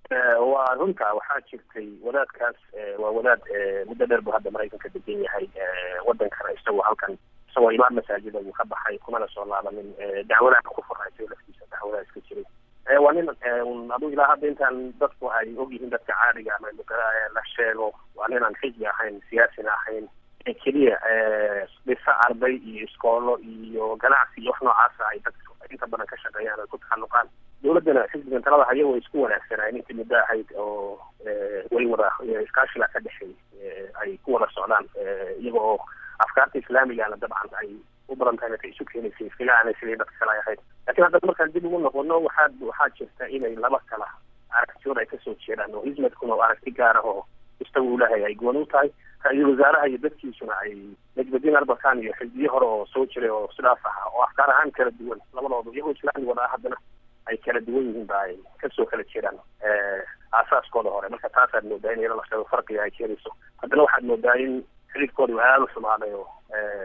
waa runta waxaa jirtay wadaadkaas waa wadaad muddo dheer buu hadda maraykanka degan yahay wadankana isagoo halkan isagoo imaam masaajida uu ka baxay kumana soo laabanin dacwadaha ku furaysay laftiisa dacwadaha iska jiray waa nin adu ilaa hadda intaan dadku ay ogyihiin dadka caadiga ama la sheego waa ninaan xisbi ahayn siyaasina ahayn keliya dhisa arday iyo iskoolo iyo ganacsi iyo wax noocaasa ay dadku inta badan ka shaqeeyaan ay ku taxalluqaan dowladdana xisbigan talada haya way isku wanaagsanaayen intii muddo ahayd oo way wada iskaashiga ka dhexeey ay ku wada socdaan iyaga oo afkaarta islaamigana dabcan ay u badan tahay markay isu keenaysay iskaga aanay sidii dadka kale ay ahayd lakin hadda markaan dib ugu noqono waxaa waxaa jirta inay laba kala aragtiyood ay kasoo jeedaan oo hismadkuna oo aragti gaar ah oo isaga ulahay ay gooni u tahay ra-iisul wasaaraha iyo dadkiisuna ay najbadiin arbakan iyo xisbiye hore oo soo jiray oo sidaas ahaa oo afkaar ahaan kala duwan labadooda iyagoo islaami wada ah haddana ay kala duwan yihiin ba ay kasoo kala jeedaan aasaaskooda hore marka taasaad moodaa in iyada la sheego farqiga ay keenayso haddana waxaad moodaa in xididkooda aada u xumaaday oo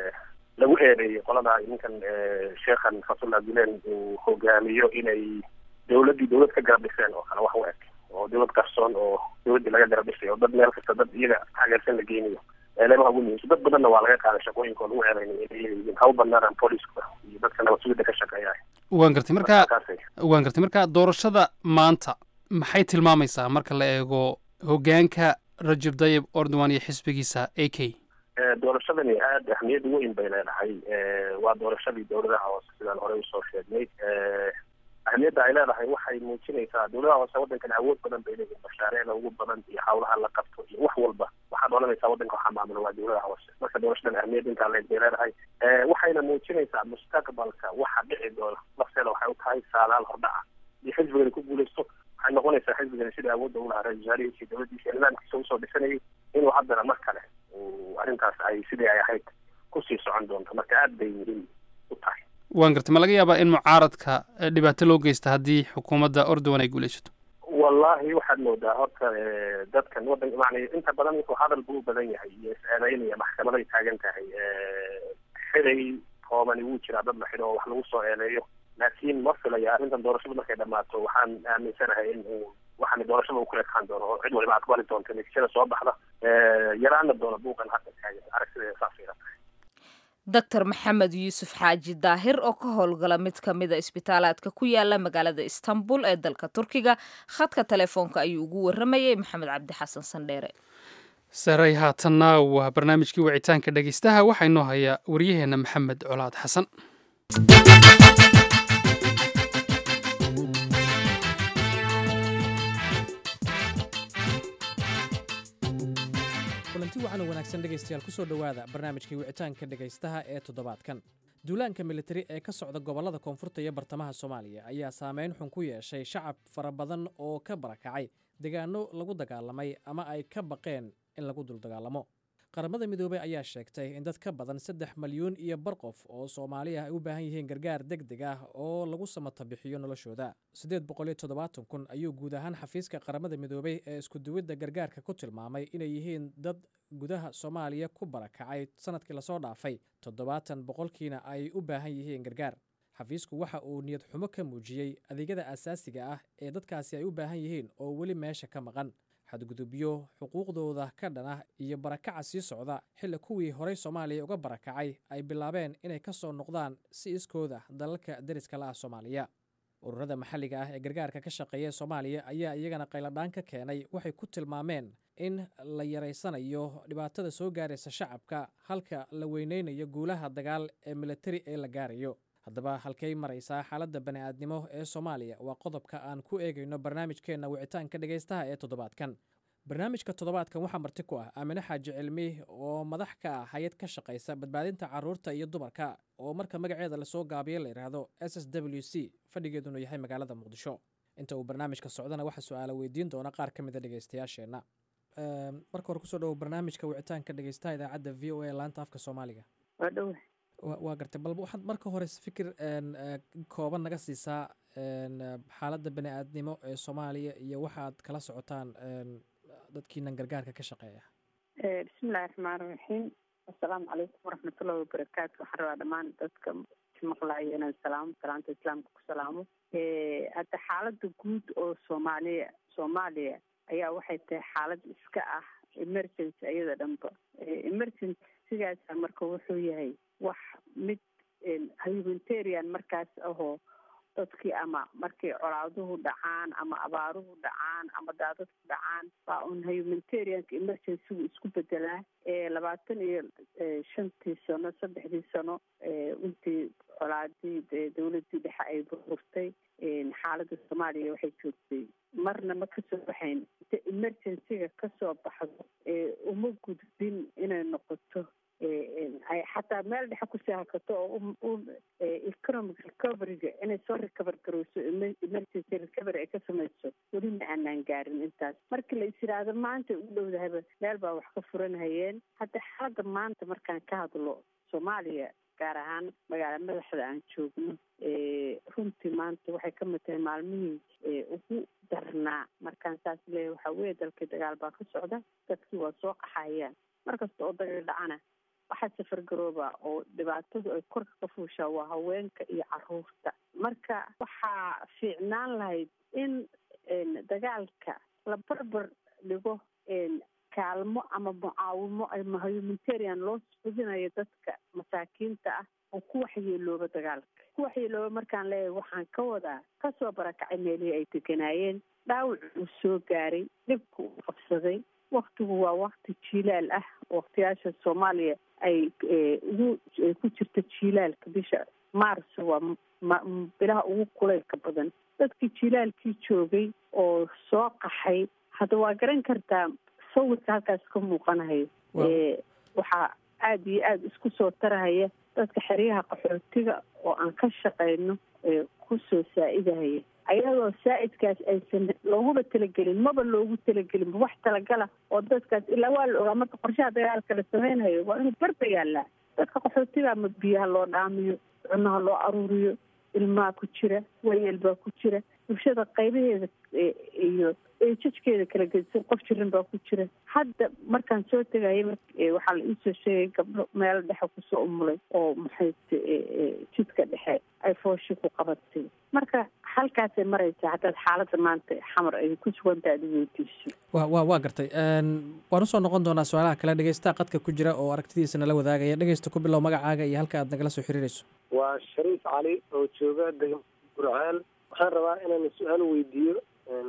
lagu eedeeyay qolada ninkan sheekhan fatullah gulen uu hogaamiyo inay dowladdii dowlad ka garab dhiseen oo kale wax u eg oo dowlad qarsoon oo dowladdii laga garab dhisay oo dad meel kasta dad iyaga taageersan la geynayo eeleemaha ugu muhiimsan dad badanna waa laga qaaday shaqooyinka oo lagu eedeynay inay iyaga yihiin ha u badnaadaan booliska iyo dadka nabad sugidda ka shaqeeya waan gartay marka kaasay waan gartay marka doorashada maanta maxay tilmaamaysaa marka la eego hoggaanka rajab dayib ordowan iyo xisbigiisa a k Eh, doorashadani aada ahmiyad weyn bay leedahay Eh, waa doorashadii dowladaha hoose sidaan horey usoo sheegnay Eh, ahmiyadda ay leedahay waxay muujinaysaa dowladaha hoose waddankani awood badan bay leeyihin mashaariicda ugu badan iyo hawlaha la qabto iyo wax walba waxaad odhanaysaa waddanka waxaa maamula waa dowladaha hoose marka doorashadan ahmiyad intaa leeg bay leedahay Eh, waxayna muujinaysaa mustaqbalka waxa dhici doona lafteeda waxay u tahay saadaal hordhaca iyo xisbigani ku guuleysto waxay noqonaysaa xisbigani sida awoodda u lahaa ra-isul wasaarihiisa iyo dowladdiisa iyo nidaamkiisa usoo dhisanayay inuu haddana mar kale uu arrintaas ay sidii ay ahayd kusii socon doonto marka aada bay muhiim u tahay waan gartay ma laga yaabaa in mucaaradka eh, dhibaato loo geysta haddii xukuumadda ordowan ay guulaysato wallahi waxaad moodaa horta eh, dadkan waddan macnay inta badan wuxuu hadal buu u badan yahay iyo is-eedeynaya maxkamaday taagan tahay Eh, xiday koobani wuu jiraa dad la xidho oo wax lagu soo eedeeyo laakiin ma filaya arrintan doorashadu markay dhammaato waxaan aaminsanahay in uu waxaani doorashada uu ku ekaan doono oo cid waliba aqbali doonto natiijada soo baxda Eh, yaraana doona buuqan hadda taagan aragtideeda saas ila tahay doctor maxamed yuusuf xaaji daahir oo ka howlgala mid ka mida isbitaalaadka ku yaala magaalada istanbul ee dalka turkiga khadka telefoonka ayuu ugu waramayay maxamed cabdi xasan sandheere saray haatanna waa barnaamijkii wicitaanka dhegeystaha waxaa inoo haya waryaheenna maxamed colaad xasan kulanti wacan oo wanaagsan dhegaystayaal ku soo dhowaada barnaamijkii wicitaanka dhegaystaha ee toddobaadkan duulaanka militari ee ka socda gobollada koonfurta iyo bartamaha soomaaliya ayaa saameyn xun ku yeeshay shacab fara badan oo ka barakacay deegaano lagu dagaalamay ama ay ka baqeen in lagu duldagaalamo qaramada midoobey ayaa sheegtay in dad ka badan saddex malyuun iyo bar qof oo soomaaliya ay u baahan yihiin gargaar deg deg ah oo lagu samata bixiyo noloshooda siddeed boqol iyo toddobaatan kun ayuu guud ahaan xafiiska qaramada midoobey ee iskuduwidda gargaarka ku tilmaamay inay yihiin dad gudaha soomaaliya ku barakacay sanadkii lasoo dhaafay toddobaatan boqolkiina ay u baahan yihiin gargaar xafiisku waxa uu niyad xumo ka muujiyey adeegyada asaasiga ah ee dadkaasi ay u baahan yihiin oo weli meesha ka maqan xadgudubyo xuquuqdooda ka dhan ah iyo barakaca sii socda xilli kuwii horey soomaaliya uga barakacay ay bilaabeen inay ka soo noqdaan si iskooda dalalka deriska la ah soomaaliya ururada maxalliga ah ee gargaarka ka shaqeeya soomaaliya ayaa iyagana qayladhaan ka keenay waxay ku tilmaameen in la yaraysanayo dhibaatada soo gaaraysa shacabka halka la weyneynayo guulaha dagaal ee militari ee la gaarayo haddaba halkay maraysaa xaaladda bani'aadnimo ee soomaaliya waa qodobka aan ku eegayno barnaamijkeenna wicitaanka dhegaystaha ee toddobaadkan barnaamijka toddobaadkan waxaa marti ku ah aamine xaaji cilmi oo madax ka ah hay-ad ka shaqaysa badbaadinta caruurta iyo dumarka oo marka magaceeda lasoo gaabiyo la yidhaahdo s s w c fadhigeeduna yahay magaalada muqdisho inta uu barnaamijka socdana waxaa su-aala weydiin doona qaar ka mida dhegaystayaasheenna marka hore kusoo dhawo barnaamijka wicitaanka dhegaystaha idaacadda v o a laanta afka soomaaliga waa dhowe wa- waa gartay balba waxaad marka hore fikir een, eh, kooban naga siisaa een, eh, xaaladda bani aadnimo ee soomaaliya iyo waxaad kala socotaan een, dadkiinan gargaarka ka shaqeeya bismillahi raxmaan raxiim assalaamu calaykum waraxmatullahi wabarakaatu waxaan rabaa dhammaan dadka maqlayo inaan salaamo salaanta islaamka ku salaamo hadda xaaladda guud oo soomaaliya soomaaliya ayaa waxay tahay xaalad iska ah emergency iyada dhanba emergency sigaasa marka wuxuu yahay wax mid humanitarian markaas ahoo dadkii ama markay colaaduhu dhacaan ama abaaruhu dhacaan ama daadadku dhacaan waa un humanitarianka emergencygu isku bedelaa labaatan iyo shantii sano saddexdii sano intii colaadii dowladii dhexe ay burburtay xaaladda soomaaliya waxay joogtay marna ma kasoo baxayn inta emergencyga kasoo baxdo uma gudbin inay noqoto ay xataa meel dhexe kusii hakato oo economic recoveryga inay soo recover garowso emergency recovery ay ka samayso weli ma aanaan gaarin intaas markii la is yidhaahdo maanta u dhowdahaba meel baa wax ka furanhayeen hadda xaaladda maanta markaan ka hadlo soomaaliya gaar ahaan magaala madaxda aan joogno runtii maanta waxay ka mid tahay maalmihii ugu darnaa markaan saas leeyahay waxaa weeye dalkii dagaal baa ka socda dadkii waa soo qaxayaan markasta oo dagaal dhacana waxaa safar garooba oo dhibaatadu ay korka ka fuushaa waa haweenka iyo caruurta marka waxaa fiicnaan lahayd in dagaalka la barbar dhigo kaalmo ama mucaawimo ama humanitarian loo fudinayo dadka masaakiinta ah oo ku waxyeelooba dagaalka ku waxyeelooba markaan leeyahay waxaan ka wadaa kasoo barakacay meelihii ay deganaayeen dhaawac uu soo gaaray dhibka uu qabsaday waktigu waa wakti jiilaal ah waktiyaasha soomaaliya ay ugu ku jirta jiilaalka bisha maarso waa bilaha ugu kulaylka badan dadkii jiilaalkii joogay oo soo qaxay hadda waa garan kartaa sawirka halkaas ka muuqanahayo waxaa aada iyo aada isku soo tarahaya dadka xeryaha qaxootiga oo aan ka shaqayno kusoo saa-idahaya ayadoo saa-idkaas aysan looguba talagelin maba loogu talagelin wax talagala oo dadkaas ilaa waa la ogaa marka qorshaha dagaalka la sameynhayo waa inuu barba yaallaa dadka qaxootiga ama biyaha loo dhaamiyo cunaha loo aruuriyo ilmaha ku jira wayeel baa ku jira bulshada qaybaheeda iyo jajkeeda kala gedisan qof jirin baa ku jira hadda markaan soo tegaya waxaa la iisoo sheegay gabdho meelo dhexe kusoo umulay oo maxay jidka dhexe ay fooshi ku qabatay marka halkaasay maraysaa haddaad xaaladda maanta xamar ay ku sugantaha ad weydiiso wa wa waa gartay waan usoo noqon doonaa su-aalaha kale dhegeystaha qadka ku jira oo aragtidiisa nala wadaagaya dhegeysta ku bilow magacaaga iyo halka aad nagala soo xiriirayso waa shariif cali oo jooga degmada burcaan waxaan rabaa inaan su-aal weydiiyo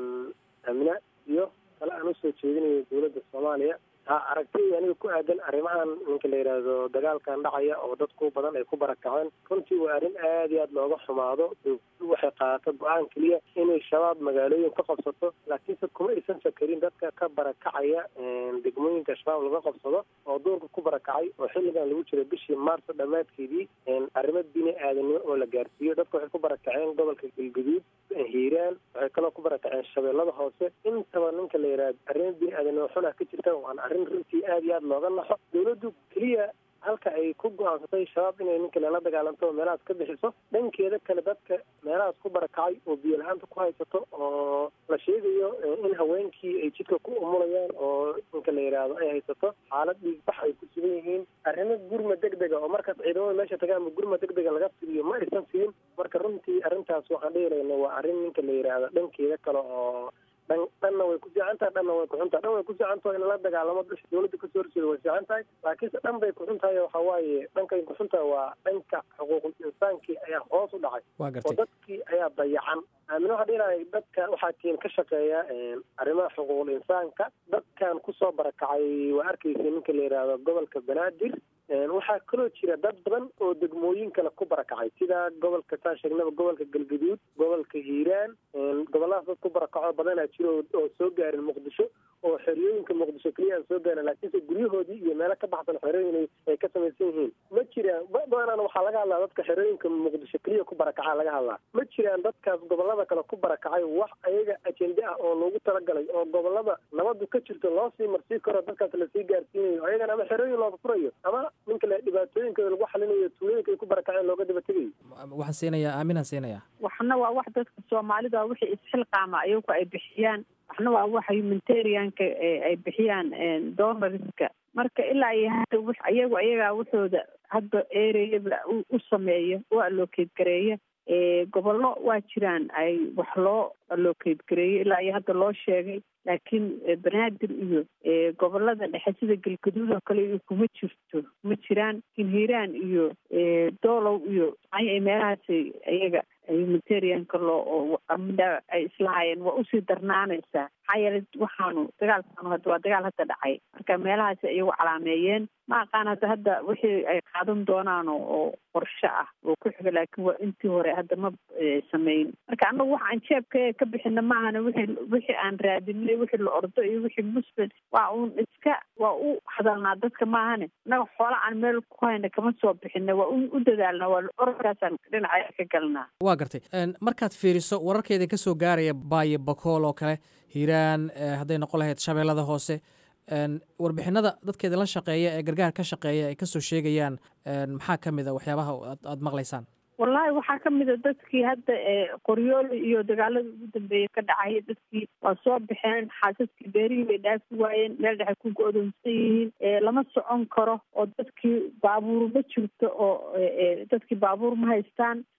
amina iyo kale aan usoo jeedinayo dowladda soomaaliya ha aragtidii aniga ku aadan arrimahan ninka la yidhaahdo dagaalkan dhacaya oo dadku badan ay ku barakaceen runtii waa arrin aada iyo aada looga xumaado dowladdu waxay qaadato go-aan keliya inay shabaab magaalooyin ka qabsato laakiinse kuma aysan fakarin dadka ka barakacaya degmooyinka shabaab laga qabsado oo duurka ku barakacay oo xilligan lagu jira bishii maarso dhammaadkeedii arrimo bini aadanimo oo la gaarsiiyo dadka waxay ku barakaceen gobolka galguduud hiiraan waxay kaloo ku barakaceen shabeellada hoose intaba ninka la yidhaahdo arrimo bini aadanimo xunah ka jirta waana arrin runtii aada iyo aada looga naxo dowladdu keliya halka ay ku go-aansatay shabaab inay ninka lala dagaalanto oo meelahaas ka bixiso dhankeeda kale dadka meelahaas ku barakacay oo biyo la-aanta ku haysato oo la sheegayo in haweenkii ay jidka ku umulayaan oo ninka la yidhaahdo ay haysato xaalad dhiigbax ay ku sugan yihiin arrimo gurma deg dega oo markaas ciidamada meesha tagaanba gurma deg dega laga fidiyo ma aysan siin marka runtii arrintaas waxaan dhihilayna waa arrin ninka la yidhaahdo dhankeeda kale oo dhan dhanna way ku fiican tahay dhanna way kuxun tahay dhan way ku fiican tahay in la dagaalamo bisha dowladda kasoo horjeeda way fiican tahay laakiinse dhan bay kuxun tahay waxa waaye dhankay kuxun tahay waa dhanka xuquuqul insaankii ayaa hoos u dhacay waa oo gartay dadkii ayaa dayacan aamin waxaa dhihilahay dadka waxaa tiin ka shaqeeya arrimaha xuquuqul insaanka dadkan kusoo barakacay waa arkaysa ninka la yidhaahdo gobolka banaadir waxaa kaloo jira dad badan oo degmooyin kale ku barakacay sida gobolka saan sheegnaba gobolka galgaduud gobolka hiiraan gobolladaas dad ku barakaco badanaa jira oo oo soo gaarin muqdisho oo xeriyooyinka muqdisho keliya aan soo gaarin laakiinse guryahoodii iyo meelo ka baxsan xerooyin ay ka samaysan yihiin ma jiraan badanaan waxaa laga hadlaa dadka xerooyinka muqdisho keliya ku barakacaa laga hadlaa ma jiraan dadkaas gobollada kale ku barakacay wax ayaga ajende ah oo loogu talagalay oo gobollada nabadu ka jirto loo sii marsii karo dadkaas lasii gaarsiinayo ayagana ama xerooyin looga furayo ama ninka le dhibaatooyinkooda lagu xalinayo tuulooyinka ay ku barakaceen looga daba tegayo waxaan siinayaa aaminaan siinayaa waxna waa wax dadka soomaalida wixii isxilqaama ayagu ay bixiyaan waxna waa waxa humanitarianka ay bixiyaan donorska marka ilaa iyo hadda w ayagu ayagaa waxooda hadda ereyaba u sameeya u allocate gareeya gobollo waa jiraan ay wax loo allocate gareeyo ilaa iyo hadda loo sheegay laakiin banaadir iyo gobolada dhexe sida galgaduud oo kale iyo kuma jirto kuma jiraan laakiin hiiraan iyo doolow iyo ay meelahaas iyaga humanitarianka loo amida ay islahaayeen waa usii darnaanaysaa maxaa yeelay waxaanu dagaalkaanu hadda waa dagaal hadda dhacay marka meelahaas iyagu calaameeyeen ma aqaan hadda hadda wixii ay qaadan doonaan oo qorshe ah oo ku xiga laakiin waa intii hore hadda ma sameyn marka annagu waxa aan jeebka ka bixina maahana wixii wixii aan raadinay wixii la ordo iyo wixii muslim waa uun iska waa u hadalnaa dadka maahane annaga xoola aan meel ku hayna kama soo bixina waa u dadaalnaa waa ororkaasaan dhinaca ka galnaa waa gartay markaad fiiriso wararkeeda ka soo gaaraya baayo bakool oo kale hiiraan hadday noqon lahayd shabeellada hoose warbixinada dadkeeda la shaqeeya ee gargaar ka shaqeeya ay kasoo sheegayaan maxaa ka mid a waxyaabaha aada maqlaysaan wallahi waxaa ka mid a dadkii hadda qoryooli iyo dagaalada ugu dambeeya ka dhacay dadkii waa soo baxeen xaasaskii beerihii bay dhaafi waayeen meel dhexe ku go-doonsan yihiin lama socon karo oo dadkii baabuur ma jirto oo dadkii baabuur ma haystaan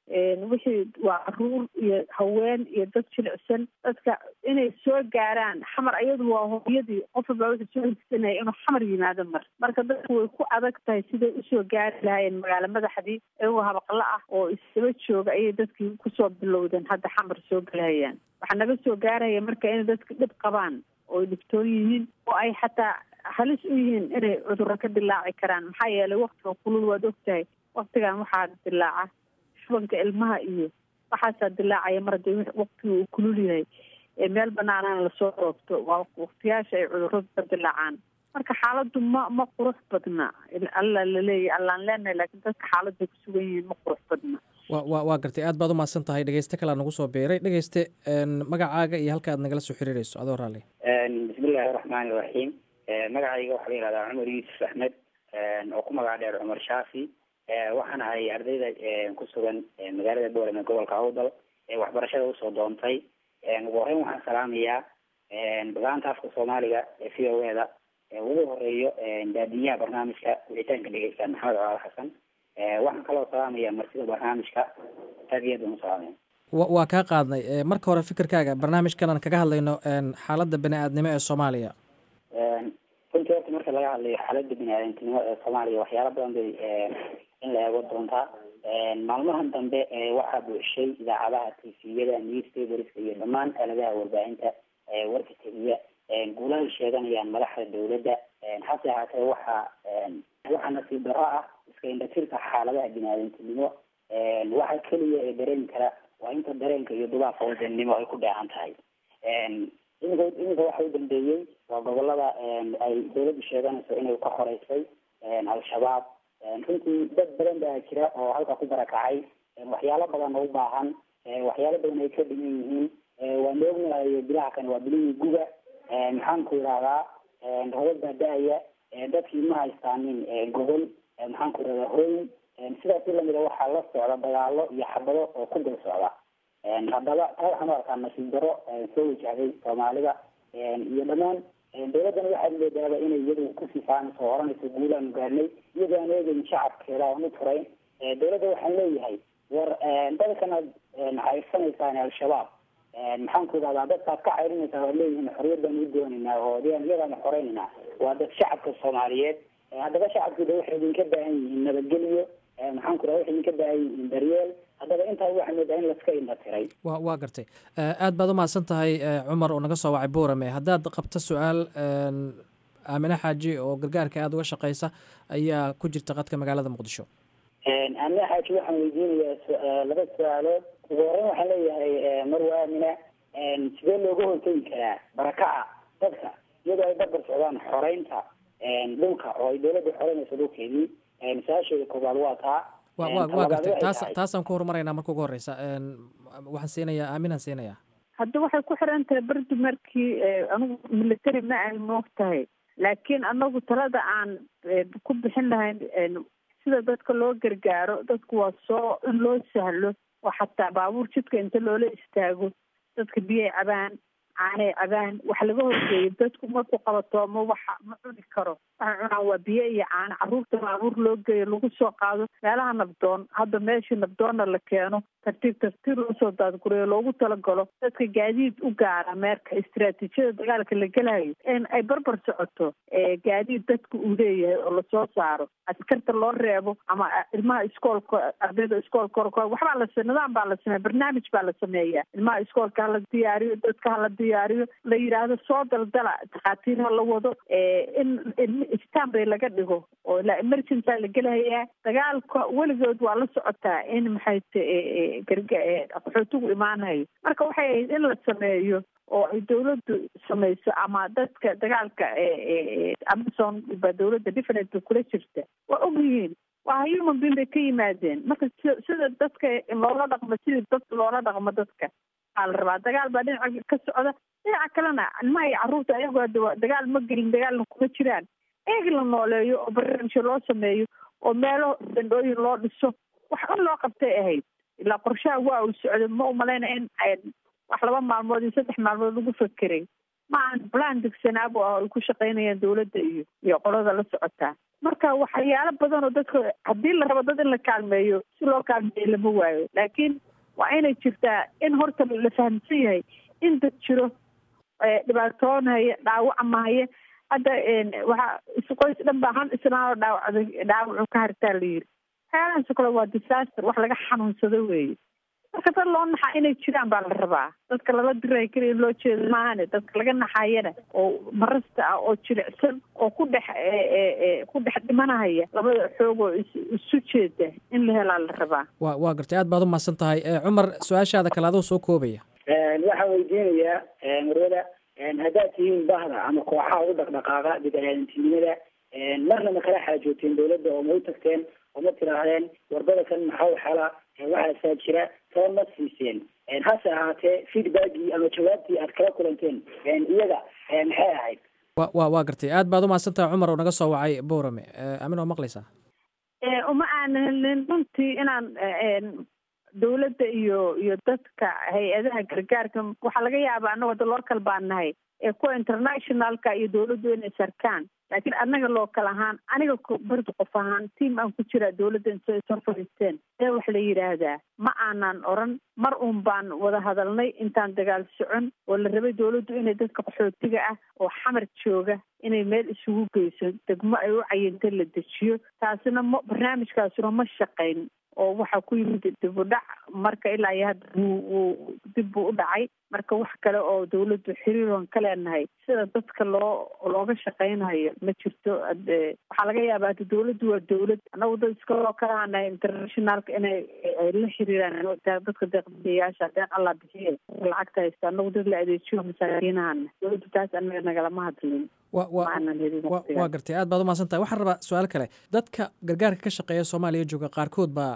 wixii waa caruur iyo haween iyo dad jilicsan dadka inay soo gaaraan xamar ayadu waa hooyadii qof walbaa wuxuu soo higsanaya inuu xamar yimaado mar marka dadku way ku adag tahay siday usoo gaari lahaayeen magaalo madaxdii iyagoo habaqla ah oo isdaba jooga ayay dadkii kusoo bilowdeen hadda xamar soo galahayaan waxaa naga soo gaaraya marka inay dadka dhib qabaan oo ay dhibtoon yihiin oo ay xataa halis u yihiin inay cudurro ka dilaaci karaan maxaa yeelay waktiga kulul waad ogtahay waktigan waxaa dilaaca shubanka ilmaha iyo waxaasaa dilaacaya mar haddii waktiga uu kulul yahay ee meel banaanana lasoo roobto waa waktiyaasha ay cudurradu ka dilaacaan marka xaaladdu ma ma qurux badna alla laleeyahy allaan leenahay laakiin dadka xaaladday ku sugan yihiin ma qurux badna wa wa waa gartay aad baad umahadsan tahay dhegeyste kalea nagu soo biiray dhegeyste magacaaga iyo halka aad nagala soo xiriireyso adoo raalli bismillahi raxmaani raxiim magacayga waxaa la yihahdaa cumar yuusuf axmed oo ku magac dheer cumar shaafi waxaan ahay ardayda ku sugan magaalada boolem ee gobolka awdal ee waxbarashada usoo doontay ugu horeyn waxaan salaamayaa bagaanta afka soomaaliga ee v o eda ugu horeeyo daadiyaha barnaamijka wicitaanka dhegeysta maxamed colaal xasan waxaan kaloo salaamaya marsida barnaamijka aad iyo aad baan u salaamaya wa waa kaa qaadnay marka hore fikirkaaga barnaamijkan aan kaga hadlayno xaaladda bani aadnimo ee soomaaliya runtii horta marka laga hadlayo xaaladda bini aadamtinimo ee soomaaliya waxyaala badan bay in la eego doontaa maalmahan dambe waxaa buuxshay idaacadaha tviyada newspaperska iyo dhammaan aaladaha warbaahinta warka tegiya guulahay sheeganayaan madaxda dawladda hase ahaatee waxaa waxaa nasiib daro ah iska indhatirka xaaladaha bini aadamtinimo waxa keliya ee dareemi kara waa inta dareenka iyo dubaafka wadannimo ay ku dheehan tahay iminka iminka waxa u dambeeyey waa gobolada ay dawladdu sheeganayso inay ka horeysay al-shabaab runtii dad badan baa jira oo halka ku barakacay waxyaalo badan oo u baahan waxyaalo badan ay ka dhiman yihiin waan ognahay bilaha kane waa bilihii guga maxaan ku idhahdaa robad baa da-aya dadkii ma haystaanin gobol maxaan ku idhahdaa hooyin sidaas si lamida waxaa la socda dagaalo iyo xabado oo ku dul socda haddaba taa waxaan u arkaa nasiib daro soo wajahday soomaalida iyo dhammaan dawladdana waxaad moodaaba inay iyadu ku sifaanayso oo oranayso guulaanu gaarnay iyadoo aan eegeyn shacabkeeda aan u turayn dawladda waxaan leeyahay war dadkanaad cayrsanaysaan al-shabaab maxaan ku idhahdaa dadkaad ka cayrinaysaa waad leeyihiin xorriyad baan u doonaynaa oo iyadaanu xoreynayna waa dad shacabka soomaaliyeed haddaba shacabkooda waxay idinka baahan yihiin nabadgelyo maxaan ku idhahda waxay idinka baahan yihiin daryeel haddaba intaa waxaa moodaa in laska indha tiray wa waa gartay aad baad umahadsan tahay cumar oo naga soo wacay boorame haddaad qabto su-aal aamine xaaji oo gargaarka aada uga shaqeysa ayaa ku jirta qadka magaalada muqdisho aamine xaaji waxaan weydiinayaa laba su-aalood ugu horeyn waxaan leeyahay marwa aamina sidee looga hortegi karaa barakaca dadka iyadoo ay barbar socdaan xoreynta dhulka oo ay dawladda xoreynayso dhulkeedii su-aasheeda koobaad waa taa wa wa waa gartay taas taasaan ku horumarayna marka ugu horeysa waxaan siinayaa aaminaan siinayaa hadda waxay ku xiran tahay berdi markii anigu military ma ay moog tahay laakiin anagu talada aan ku bixin lahayn sida dadka loo gargaaro dadku waa soo in loo sahlo oo xataa baabuur jidka inta loola istaago dadka biyay cabaan caanay cabaan wax laga horgeeyo dadku markuu qabatoomo waxa ma cuni karo waxay cunaan waa biyo iyo caano carruurta baabuur loo geeyo lagu soo qaado meelaha nabdoon hadda meeshii nabdoonna la keeno tartiib tartiib loo soo daadgureeyo loogu talagalo dadka gaadiid u gaara meerka istiraatiijiyada dagaalka la gelayo in ay barbar socoto gaadiid dadka uu leeyahay oo lasoo saaro askarta loo reebo ama ilmaha iskoolka ardayda iskoolka orko waxbaa la nidaam baa la sameeya barnaamij baa la sameeya ilmaha iskoolka hala diyaariyo dadka hala diyaariyo la yidhaahdo soo daldala takhaatiir ha la wado in ilmi stanbay laga dhigo oo ilaa emergency la gelahayaa dagaalka weligood waa la socotaa in maxay ta qaxootigu imaanayo marka waxay ahayd in la sameeyo oo ay dawladdu samayso ama dadka dagaalka amazon baa dawladda different bay kula jirta waa og yihiin waa human being bay ka yimaadeen marka sida dadka loola dhaqmo sidii dad loola dhaqmo dadka aa la rabaa dagaal baa dhinaca ka socda dhinaca kalena ilmaha iyo carruurta ayagoo hadda dagaal ma gelin dagaalna kuma jiraan eeg la nooleeyo oo barnaamijyo loo sameeyo oo meelo dandhooyin loo dhiso wax un loo qabtay ahayd ilaa qorshaha waa uu socday ma umalayna in wax laba maalmood iyo saddex maalmood lagu fakeray ma aan plan degsanaabo ah ay ku shaqaynayaan dawladda iyo iyo qolada la socotaa marka waxyaalo badan oo dadka haddii la rabo dad in la kaalmeeyo si loo kaalmeeyo lama waayo laakiin waa inay jirtaa in horta la fahamsan yahay in dad jiro dhibaatoonhaya dhaawacmahaya hadda waxaa isqoys dhan baa han isnaanoo dhaawacday dhaawacu ka hartaa la yiri waxyaalahaasoo kale waa disaster wax laga xanuunsado weeye marka dad loo naxaa inay jiraan baa la rabaa dadka lala diray keliya loo jeeda maahane dadka laga naxayana oo marasta ah oo jilicsan oo ku dhex ku dhex dhimanahaya labada xoog oo isu jeeda in la helaa la rabaa wa waa gartay aad baad u mahadsan tahay cumar su-aashaada kale adoo soo koobaya waxaan weydiinayaa marwada haddaad tihiin bahda ama kooxaha u dhaqdhaqaaqa bidaadantinimada marna ma kala xaajooteen dawladda oo ma u tagteen oo ma tiraahdeen warbada kan maxaa xala waxaasaa jira saba ma siiseen hase ahaatee feedbackii ama jawaabtii aad kala kulanteen iyaga maxay ahayd wa wa waa gartay aad baad u mahadsan tahay cumar oo naga soo wacay boorame amin oo maqlaysaa uma aanan helin runtii inaan dawladda iyo iyo dadka hay-adaha gargaarka waxaa laga yaabaa annago da local baan nahay ee kuwa internationalka iyo dawladdu inay sarkaan laakiin annaga local ahaan aniga bardi qof ahaan tiam aan ku jiraa dawladda intay soo fadhiisteen ee wax la yidhaahdaa ma aanan oran mar uun baan wada hadalnay intaan dagaal socon oo la rabay dawladdu inay dadka qaxootiga ah oo xamar jooga inay meel isugu geyso degmo ay u cayinta la dejiyo taasina ma barnaamijkaasuna ma shaqayn oo waxaa ku yimid dib u dhac marka ilaa iyo hadda wuu dib buu u dhacay marka wax kale oo dawladdu xiriiroon ka leenahay sida dadka loo looga shaqaynayo ma jirto waxaa laga yaabaa hada dawladdu waa dawlad annagu dad iska loo kalahanahay internationalka inay ay la xiriiraan dadka deeqbixiyayaasha deeq allah bixiye lacagta haysta annagu dad la adeejiyo masaakiinahana dawladdu taas anaga nagalama hadlin wa wa waa gartay aad baad umahadsan tahay waxaan rabaa su-aal kale dadka gargaarka ka shaqeeya soomaaliya jooga qaarkood baa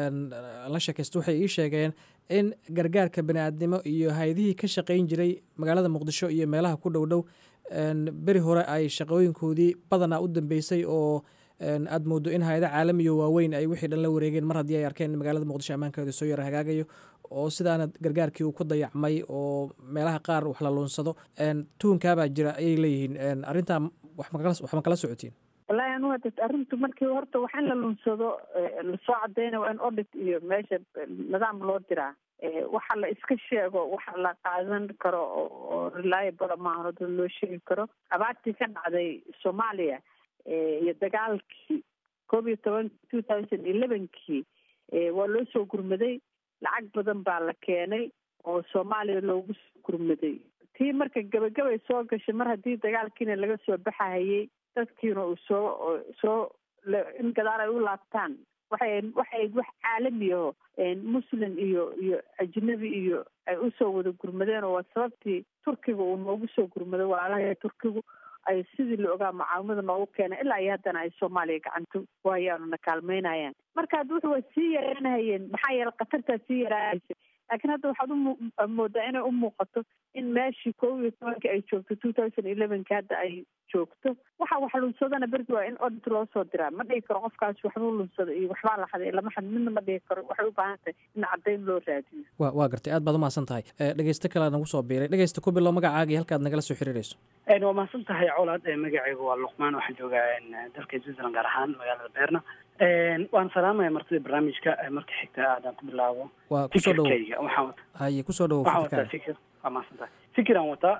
la sheekaysta waxay ii sheegeen in gargaarka bani-aadnimo iyo hay-adihii ka shaqayn jiray magaalada muqdisho iyo meelaha ku dhow dhow beri hore ay shaqooyinkoodii badanaa u dambeysay oo aad moodo in hay-ada caalamiyo waaweyn ay wixii dhan la wareegeen mar haddii ay arkeen in magaalada muqdisho ammaankeeda soo yara hagaagayo oo sidaana gargaarkii uu ku dayacmay oo meelaha qaar wax la luunsado tuhunkaabaa jira ayay leeyihiin arrintaa wax ma kala socotiin wallahi anu hada arrintu markii horta wax in la lunsado lasoo cadeyna waa in audit iyo meesha nidaam loo diraa waxa la iska sheego waxa la qaadan karo oo reliable maahan oo dad loo sheegi karo abaartii ka dhacday soomaaliya iyo dagaalkii koob iyo toban two thousand elevenkii waa loo soo gurmaday lacag badan baa la keenay oo soomaaliya loogu soo gurmaday tii marka gabagabay soo gashay mar haddii dagaalkiina laga soo baxahayay dadkiina uu soo soo in gadaal ay u laabtaan waxay waxay wax caalami aho muslim iyo iyo ajnabi iyo ay usoo wada gurmadeen oo waa sababtii turkiga uu noogu soo gurmaday walaalaha turkigu ay sidii la ogaa mucaawimada noogu keenay ilaa iyo haddana ay soomaaliya gacanto waayaanu na kaalmeynayaan marka hadda wuxu waa sii yaraanahayeen maxaa yeele khatartaa sii yaraanaysa laakiin hadda waxaad umoodaa inay u muuqato in meeshii koob iyo tobankii ay joogto two thousand elevenki hadda ay joogto waxa wax lunsadana berdi waa in audit loo soo diraa ma dhigi karo qofkaas waxbuu lunsada iyo waxbaa la xaday lama xad midna ma dhigi karo waxay u baahan tahay in caddayn loo raadiyo wa waa gartay aad baad umahadsan tahay dhegeysto kale nagu soo biiray dhegeysta ku bilow magacaaga iyo halkaad nagala soo xiriirayso waa mahadsan tahay colaad magacaygu waa luqmaan waxaan joogaa dalka switzerland gaar ahaan magaalada beerna waan salaamaya martida barnaamijka marka xigta aadaan ku bilaabo waa kusoo dhowo fikirkayga waxaan haye kusoo dhowo waxaan wataa fikir waa mahadsan tahay fikiraan wataa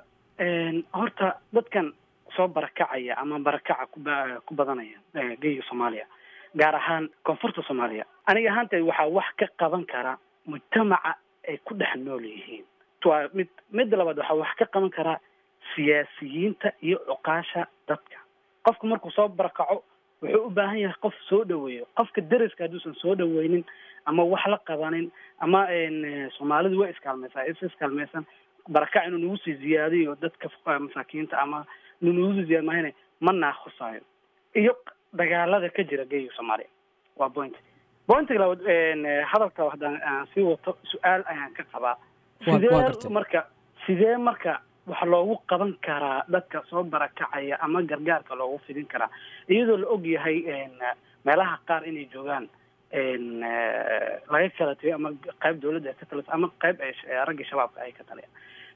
horta dadkan soo barakacaya ama barakaca kuba ku badanaya geyga soomaaliya gaar ahaan koonfurta soomaaliya aniga ahaantay waxaa wax ka qaban kara mujtamaca ay ku dhex nool yihiin waa mid midda labaad waxaa wax ka qaban karaa siyaasiyiinta iyo cuqaasha dadka qofku markuu soo barakaco wuxuu u baahan yahay qof soo dhaweeyo qofka deriska hadduusan soo dhaweynin ama wax la qabanin ama soomaalidu way iskaalmaysaa is iskaalmaysan barakac inuu nagu sii ziyaadiyo dadka masaakiinta ama inuu nagu sii ziyaad mahayne ma naakhusaayo iyo dagaalada ka jira geega soomaaliya waa point pointiga labaad hadalka haddaan aan sii wato su-aal ayaan ka qabaa sidee marka sidee marka waxa loogu qaban karaa dadka soo barakacaya ama gargaarka loogu fidin karaa iyadoo la og yahay meelaha qaar inay joogaan laga kala tagay ama qayb dawladda ay ka talisa ama qayb ay ragga shabaabka ay ka taliyaan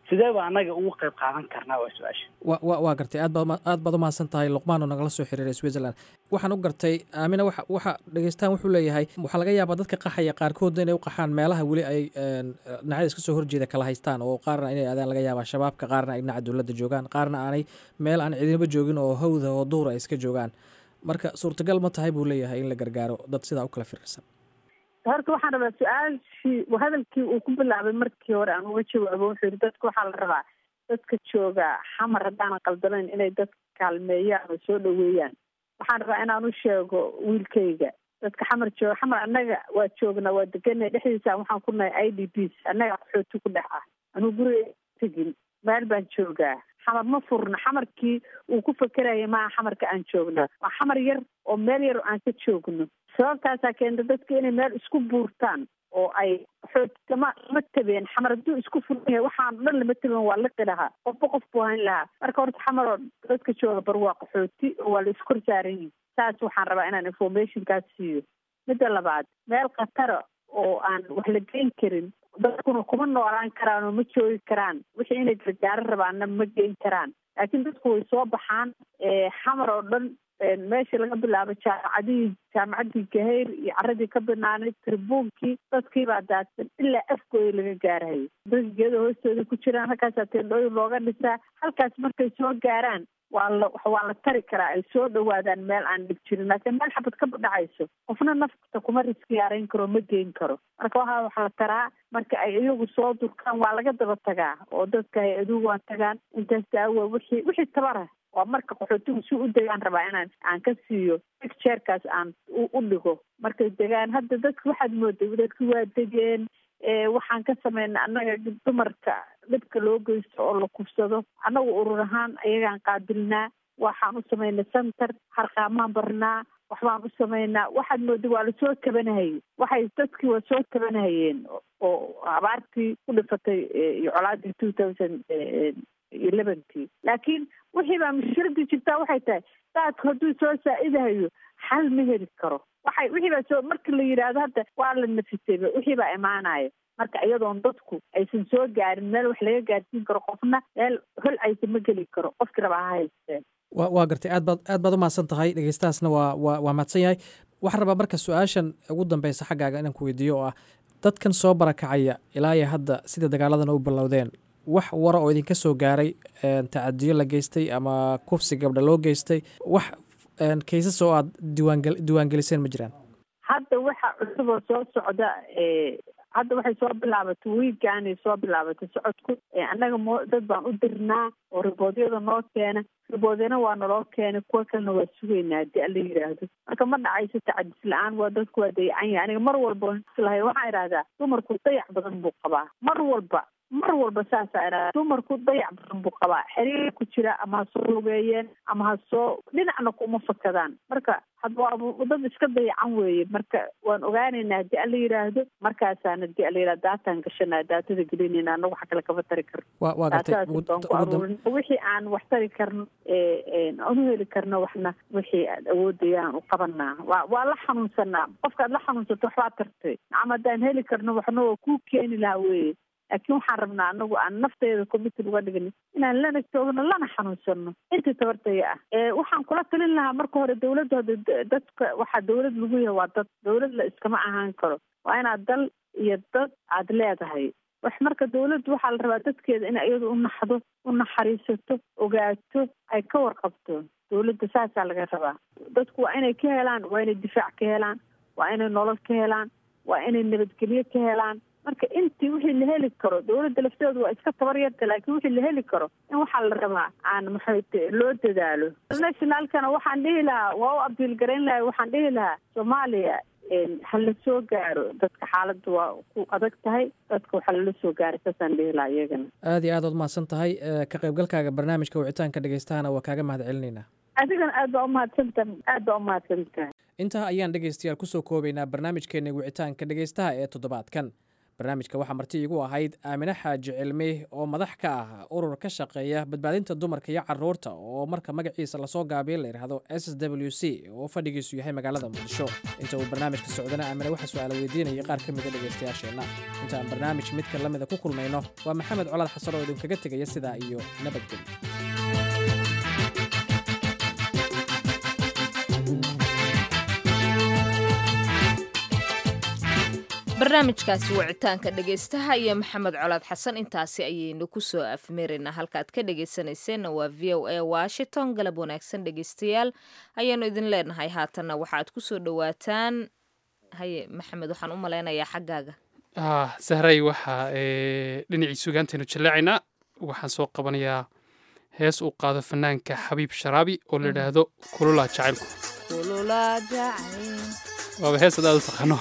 sidee ba annaga ugu qayb qaadan karnaa waa su-aasha wa wa waa gartay aad baad aad baad umahadsan tahay luqmaan oo nagala soo xiriiray switzerland waxaan u gartay aamina waxa waxa dhegeystaan wuxuu leeyahay waxaa laga yaabaa dadka qaxaya qaarkoodna inay u qaxaan meelaha weli ay dhinacyada iska soo horjeeda kala haystaan oo qaarna inay aadaan laga yaabaa shabaabka qaarna ay dhinaca dowladda joogaan qaarna aanay meel aan cidinaba joogin oo hawda oo duura ay iska joogaan marka suurtagal ma tahay buu leeyahay in la gargaaro dad sidaa u kala firirsan horta waxaan rabaa su-aashii hadalkii uu ku bilaabay markii hore aan uga jawaabo wuxuu yidhi dadka waxaa la rabaa dadka jooga xamar haddaanan qaldanayn inay dadka kaalmeeyaan oo soo dhaweeyaan waxaan rabaa inaan u sheego wiilkayga dadka xamar jooga xamar annaga waa joognaa waa deganay dhexdiisa waxaan ku nahay i d p annaga qaxooti ku dhex ah anuu guriga tegin meel baan joogaa xamar ma furna xamarkii uu ku fakeraya maaha xamarka aan joognaa waa xamar yar oo meel yar oo aan ka joogno sababtaasaa keenta dadka inay meel isku buurtaan oo ay xoog lama lama tabeen xamar hadduu isku furan yahay waxaan o dhan lama taben waa liqi lahaa qofba qof buu hayn lahaa marka horta xamar oo dadka jooga bar waa qaxooti oo waa la iskor saaran yihin saas waxaan rabaa inaan informationkaas siiyo midda labaad meel khatara oo aan wax la geyn karin dadkuna kuma noolaan karaan oo ma joogi karaan wixii inay gargaaro rabaanna ma geyn karaan laakiin dadku way soo baxaan xamar oo dhan meesha laga bilaabo jaamacadihii jaamacaddii gahayr iyo caradii ka banaanay tribuunkii dadkii baa daadsan ilaa afgooya laga gaarayo dadka geeda hoostooda ku jiraan halkaasaa teendhooyin looga dhisaa halkaas markay soo gaaraan waa la waa la tari karaa ay soo dhawaadaan meel aan dhib jirin laakiin meel xabad ka dhacayso qofna nafta kuma riski yaarayn karo ma geyn karo marka waxaa waxa la taraa marka ay iyagu soo durkaan waa laga daba tagaa oo dadka hay-aduhu waa tagaan intaas daawa wixii wixii tabara waa marka qaxootigu si u degaan rabaa inaan aan ka siiyo picturekaas aan u dhigo markay degaan hadda dadka waxaad mooday dadki waa degeen waxaan ka sameynay annaga dumarka dhibka loo geysto oo la kufsado annagu urur ahaan ayagaan qaabilnaa waxaan u samaynay center harqaamaan barnaa waxbaan u samaynaa waxaad mooday waa lasoo tabanahayay waxay dadkii waa soo tabanahayeen oo abaartii ku dhifatay iyo colaadii two thousand elevenkii laakiin wixii baa mushkiladii jirtaa waxay tahay daadku hadduu soo saa-idahayo xal ma heli karo waxay wixii baa soo marka la yidhaahdo hadda waa la nafisayba wixii baa imaanaya marka iyadoon dadku aysan soo gaarin meel wax laga gaarsiin karo qofna meel hol aysa ma geli karo qofkii rabaa ha haysteen wa waa gartay aad baad aad baad umahadsan tahay dhegeystahaasna waa waa waa mahadsan yahay waxaan rabaa marka su-aashan ugu dambeysa xaggaaga inaan ku weydiiyo oo ah dadkan soo barakacaya ilaa iyo hadda sida dagaaladan u bilowdeen wax wara oo idinka soo gaaray tacadiyo la geystay ama kufsi gabdha loo geystay wax kaysas oo aad diiwaange diiwaangeliseen ma jiraan hadda waxa cusub oo soo socda hadda waxay soo bilaabatay wiigaanay soo bilaabatay socodku annaga mo dad baan u dirnaa oo riboodyada noo keena riboodyana waa naloo keenay kuwa kalena waa sugaynaa haddii ala yidhaahdo marka ma dhacayso tacadis la-aan waa dadku waa dayacan yahay aniga mar walba islahay waxaan idhahdaa dumarku dayac badan buu qabaa mar walba mar walba saasaa idhahdaa dumarku dayac badan buu qabaa xiriir ku jira ama ha soo lugeeyeen ama ha soo dhinacna kuma fakadaan marka hadda waa dad iska dayacan weeye marka waan ogaanaynaa haddii ala yidhaahdo markaasaan haddii ala yidhahdo daataan gashanaa daatada gelinayna anagu waxa kale kama tari karno wa waa gartay daatadaas baan ku aruurin wixii aan wax tari karno aan u heli karno waxna wixii aad awoodayaan u qabanaa waa waa la xanuunsanaa qofkaad la xanuunsato waxbaa tartay nacam haddaan heli karno waxna waa kuu keeni lahaa weye laakiin waxaan rabnaa anagu aan nafteeda committed uga dhigno inaan lana joogno lana xanuunsano intii tabartaya ah waxaan kula talin lahaa marka hore dawladda hada dadka waxaa dawlad lagu yahay waa dad dawlad la iskama ahaan karo waa inaad dal iyo dad aada leedahay wax marka dawladdu waxaa la rabaa dadkeeda in iyadu u naxdo u naxariisato ogaato ay ka warqabto dawladda saasaa laga rabaa dadku waa inay ka helaan waa inay difaac ka helaan waa inay nolol ka helaan waa inay nabadgelyo ka helaan marka intii wixii la heli karo dawladda lafteedu waa iska tabar yarta laakiin wixii la heli karo in waxaa la rabaa aan maxay loo dadaalo nationalkana waxaan dhihi lahaa waa u abiil garayn lahay waxaan dhihi lahaa soomaaliya ha la soo gaaro dadka xaaladda waa ku adag tahay dadka waxaa lala soo gaaray saasaan dhihi lahaa iyagana aad iyo aad ood mahadsan tahay ka qaybgalkaaga barnaamijka wicitaanka dhegeystahana waa kaaga mahad celinaynaa adigana aad baa umahadsantaha aad baa umahadsantahay intaa ayaan dhegeystayaal kusoo koobaynaa barnaamijkeena wicitaanka dhegeystaha ee toddobaadkan barnaamijka waxaa marti iigu ahayd aamine xaaji cilmi oo madax ka ah urur ka shaqeeya badbaadinta dumarka iyo caruurta oo marka magaciisa lasoo gaabiyo la yidhaahdo s w c oo fadhigiisu yahay magaalada muqdisho inta uu barnaamijka socdana aamine waxaa su-aala weydiinayay qaar ka mida dhegaystayaasheenna inta aan barnaamij midka la mida ku kulmayno waa maxamed colaad xasan oo idinkaga tegaya sidaa iyo nabadgelyo barnaamijkaasi wicitaanka dhegaystaha iyo maxamed colaad xasan intaasi ayaynu kusoo afmeeraynaa halkaaad ka dhegaysanayseena waa v o a washington galab wanaagsan dhegaystayaal ayaanu idin leenahay haatanna waxaad kusoo dhowaataan haye maxamed waxaan u malaynayaa xaggaaga sahray waxaa dhinacii sugaantaynu jaleecaynaa waxaan soo qabanayaa hees uu qaado fanaanka xabiib sharaabi oo la yidhaahdo kululaa jacaylku waaba hees adaad u taqaano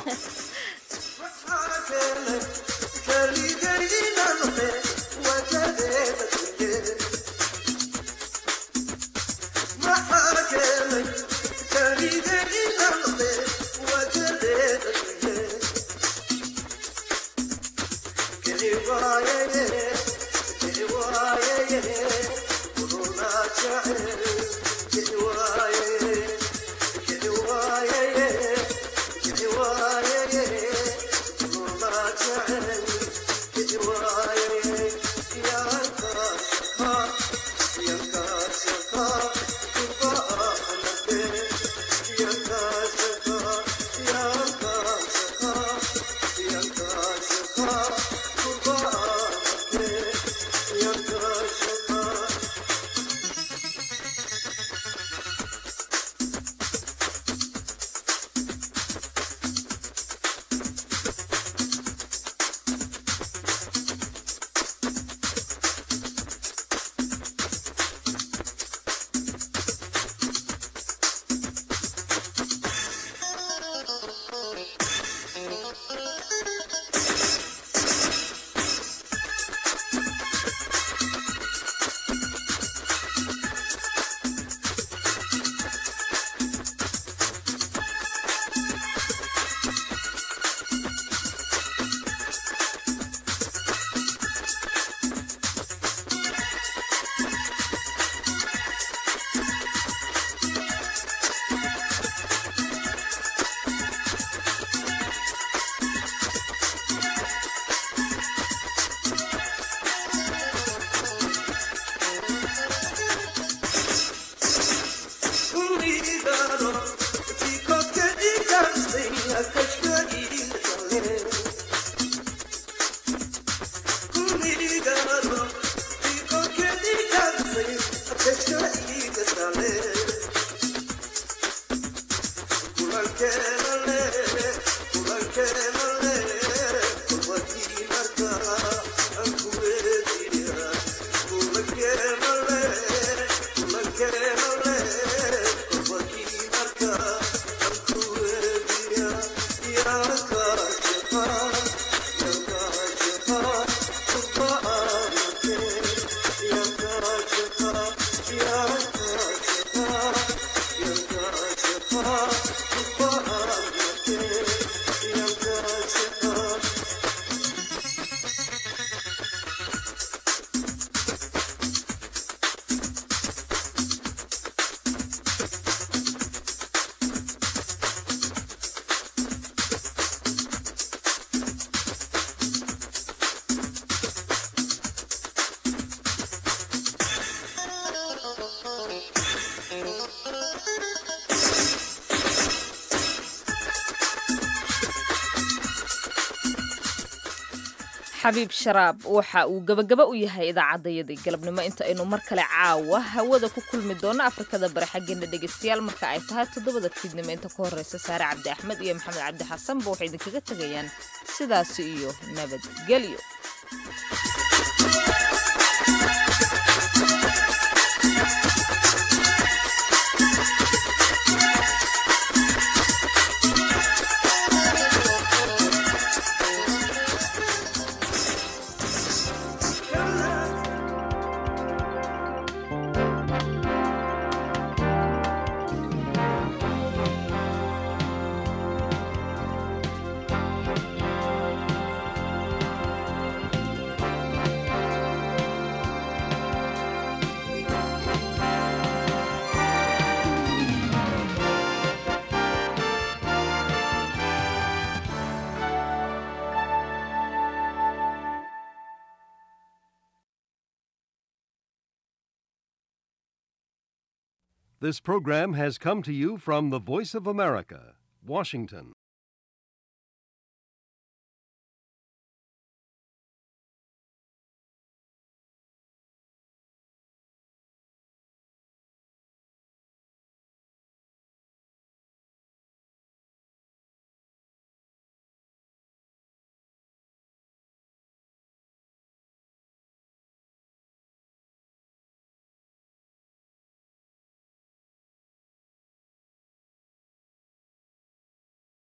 xabiib sharaab waxa uu gebagaba u yahay idaacadayadii galabnimo inta aynu mar kale caawa hawada ku kulmi doono afrikada bari xaggeena dhegaystayaal marka ay tahay toddobada fiidnimo inta ka horreysa saare cabdi axmed iyo maxamed cabdi xasanba waxay idinkaga tegayaan sidaasi iyo nabadgelyo This program has come to you from the Voice of America, Washington.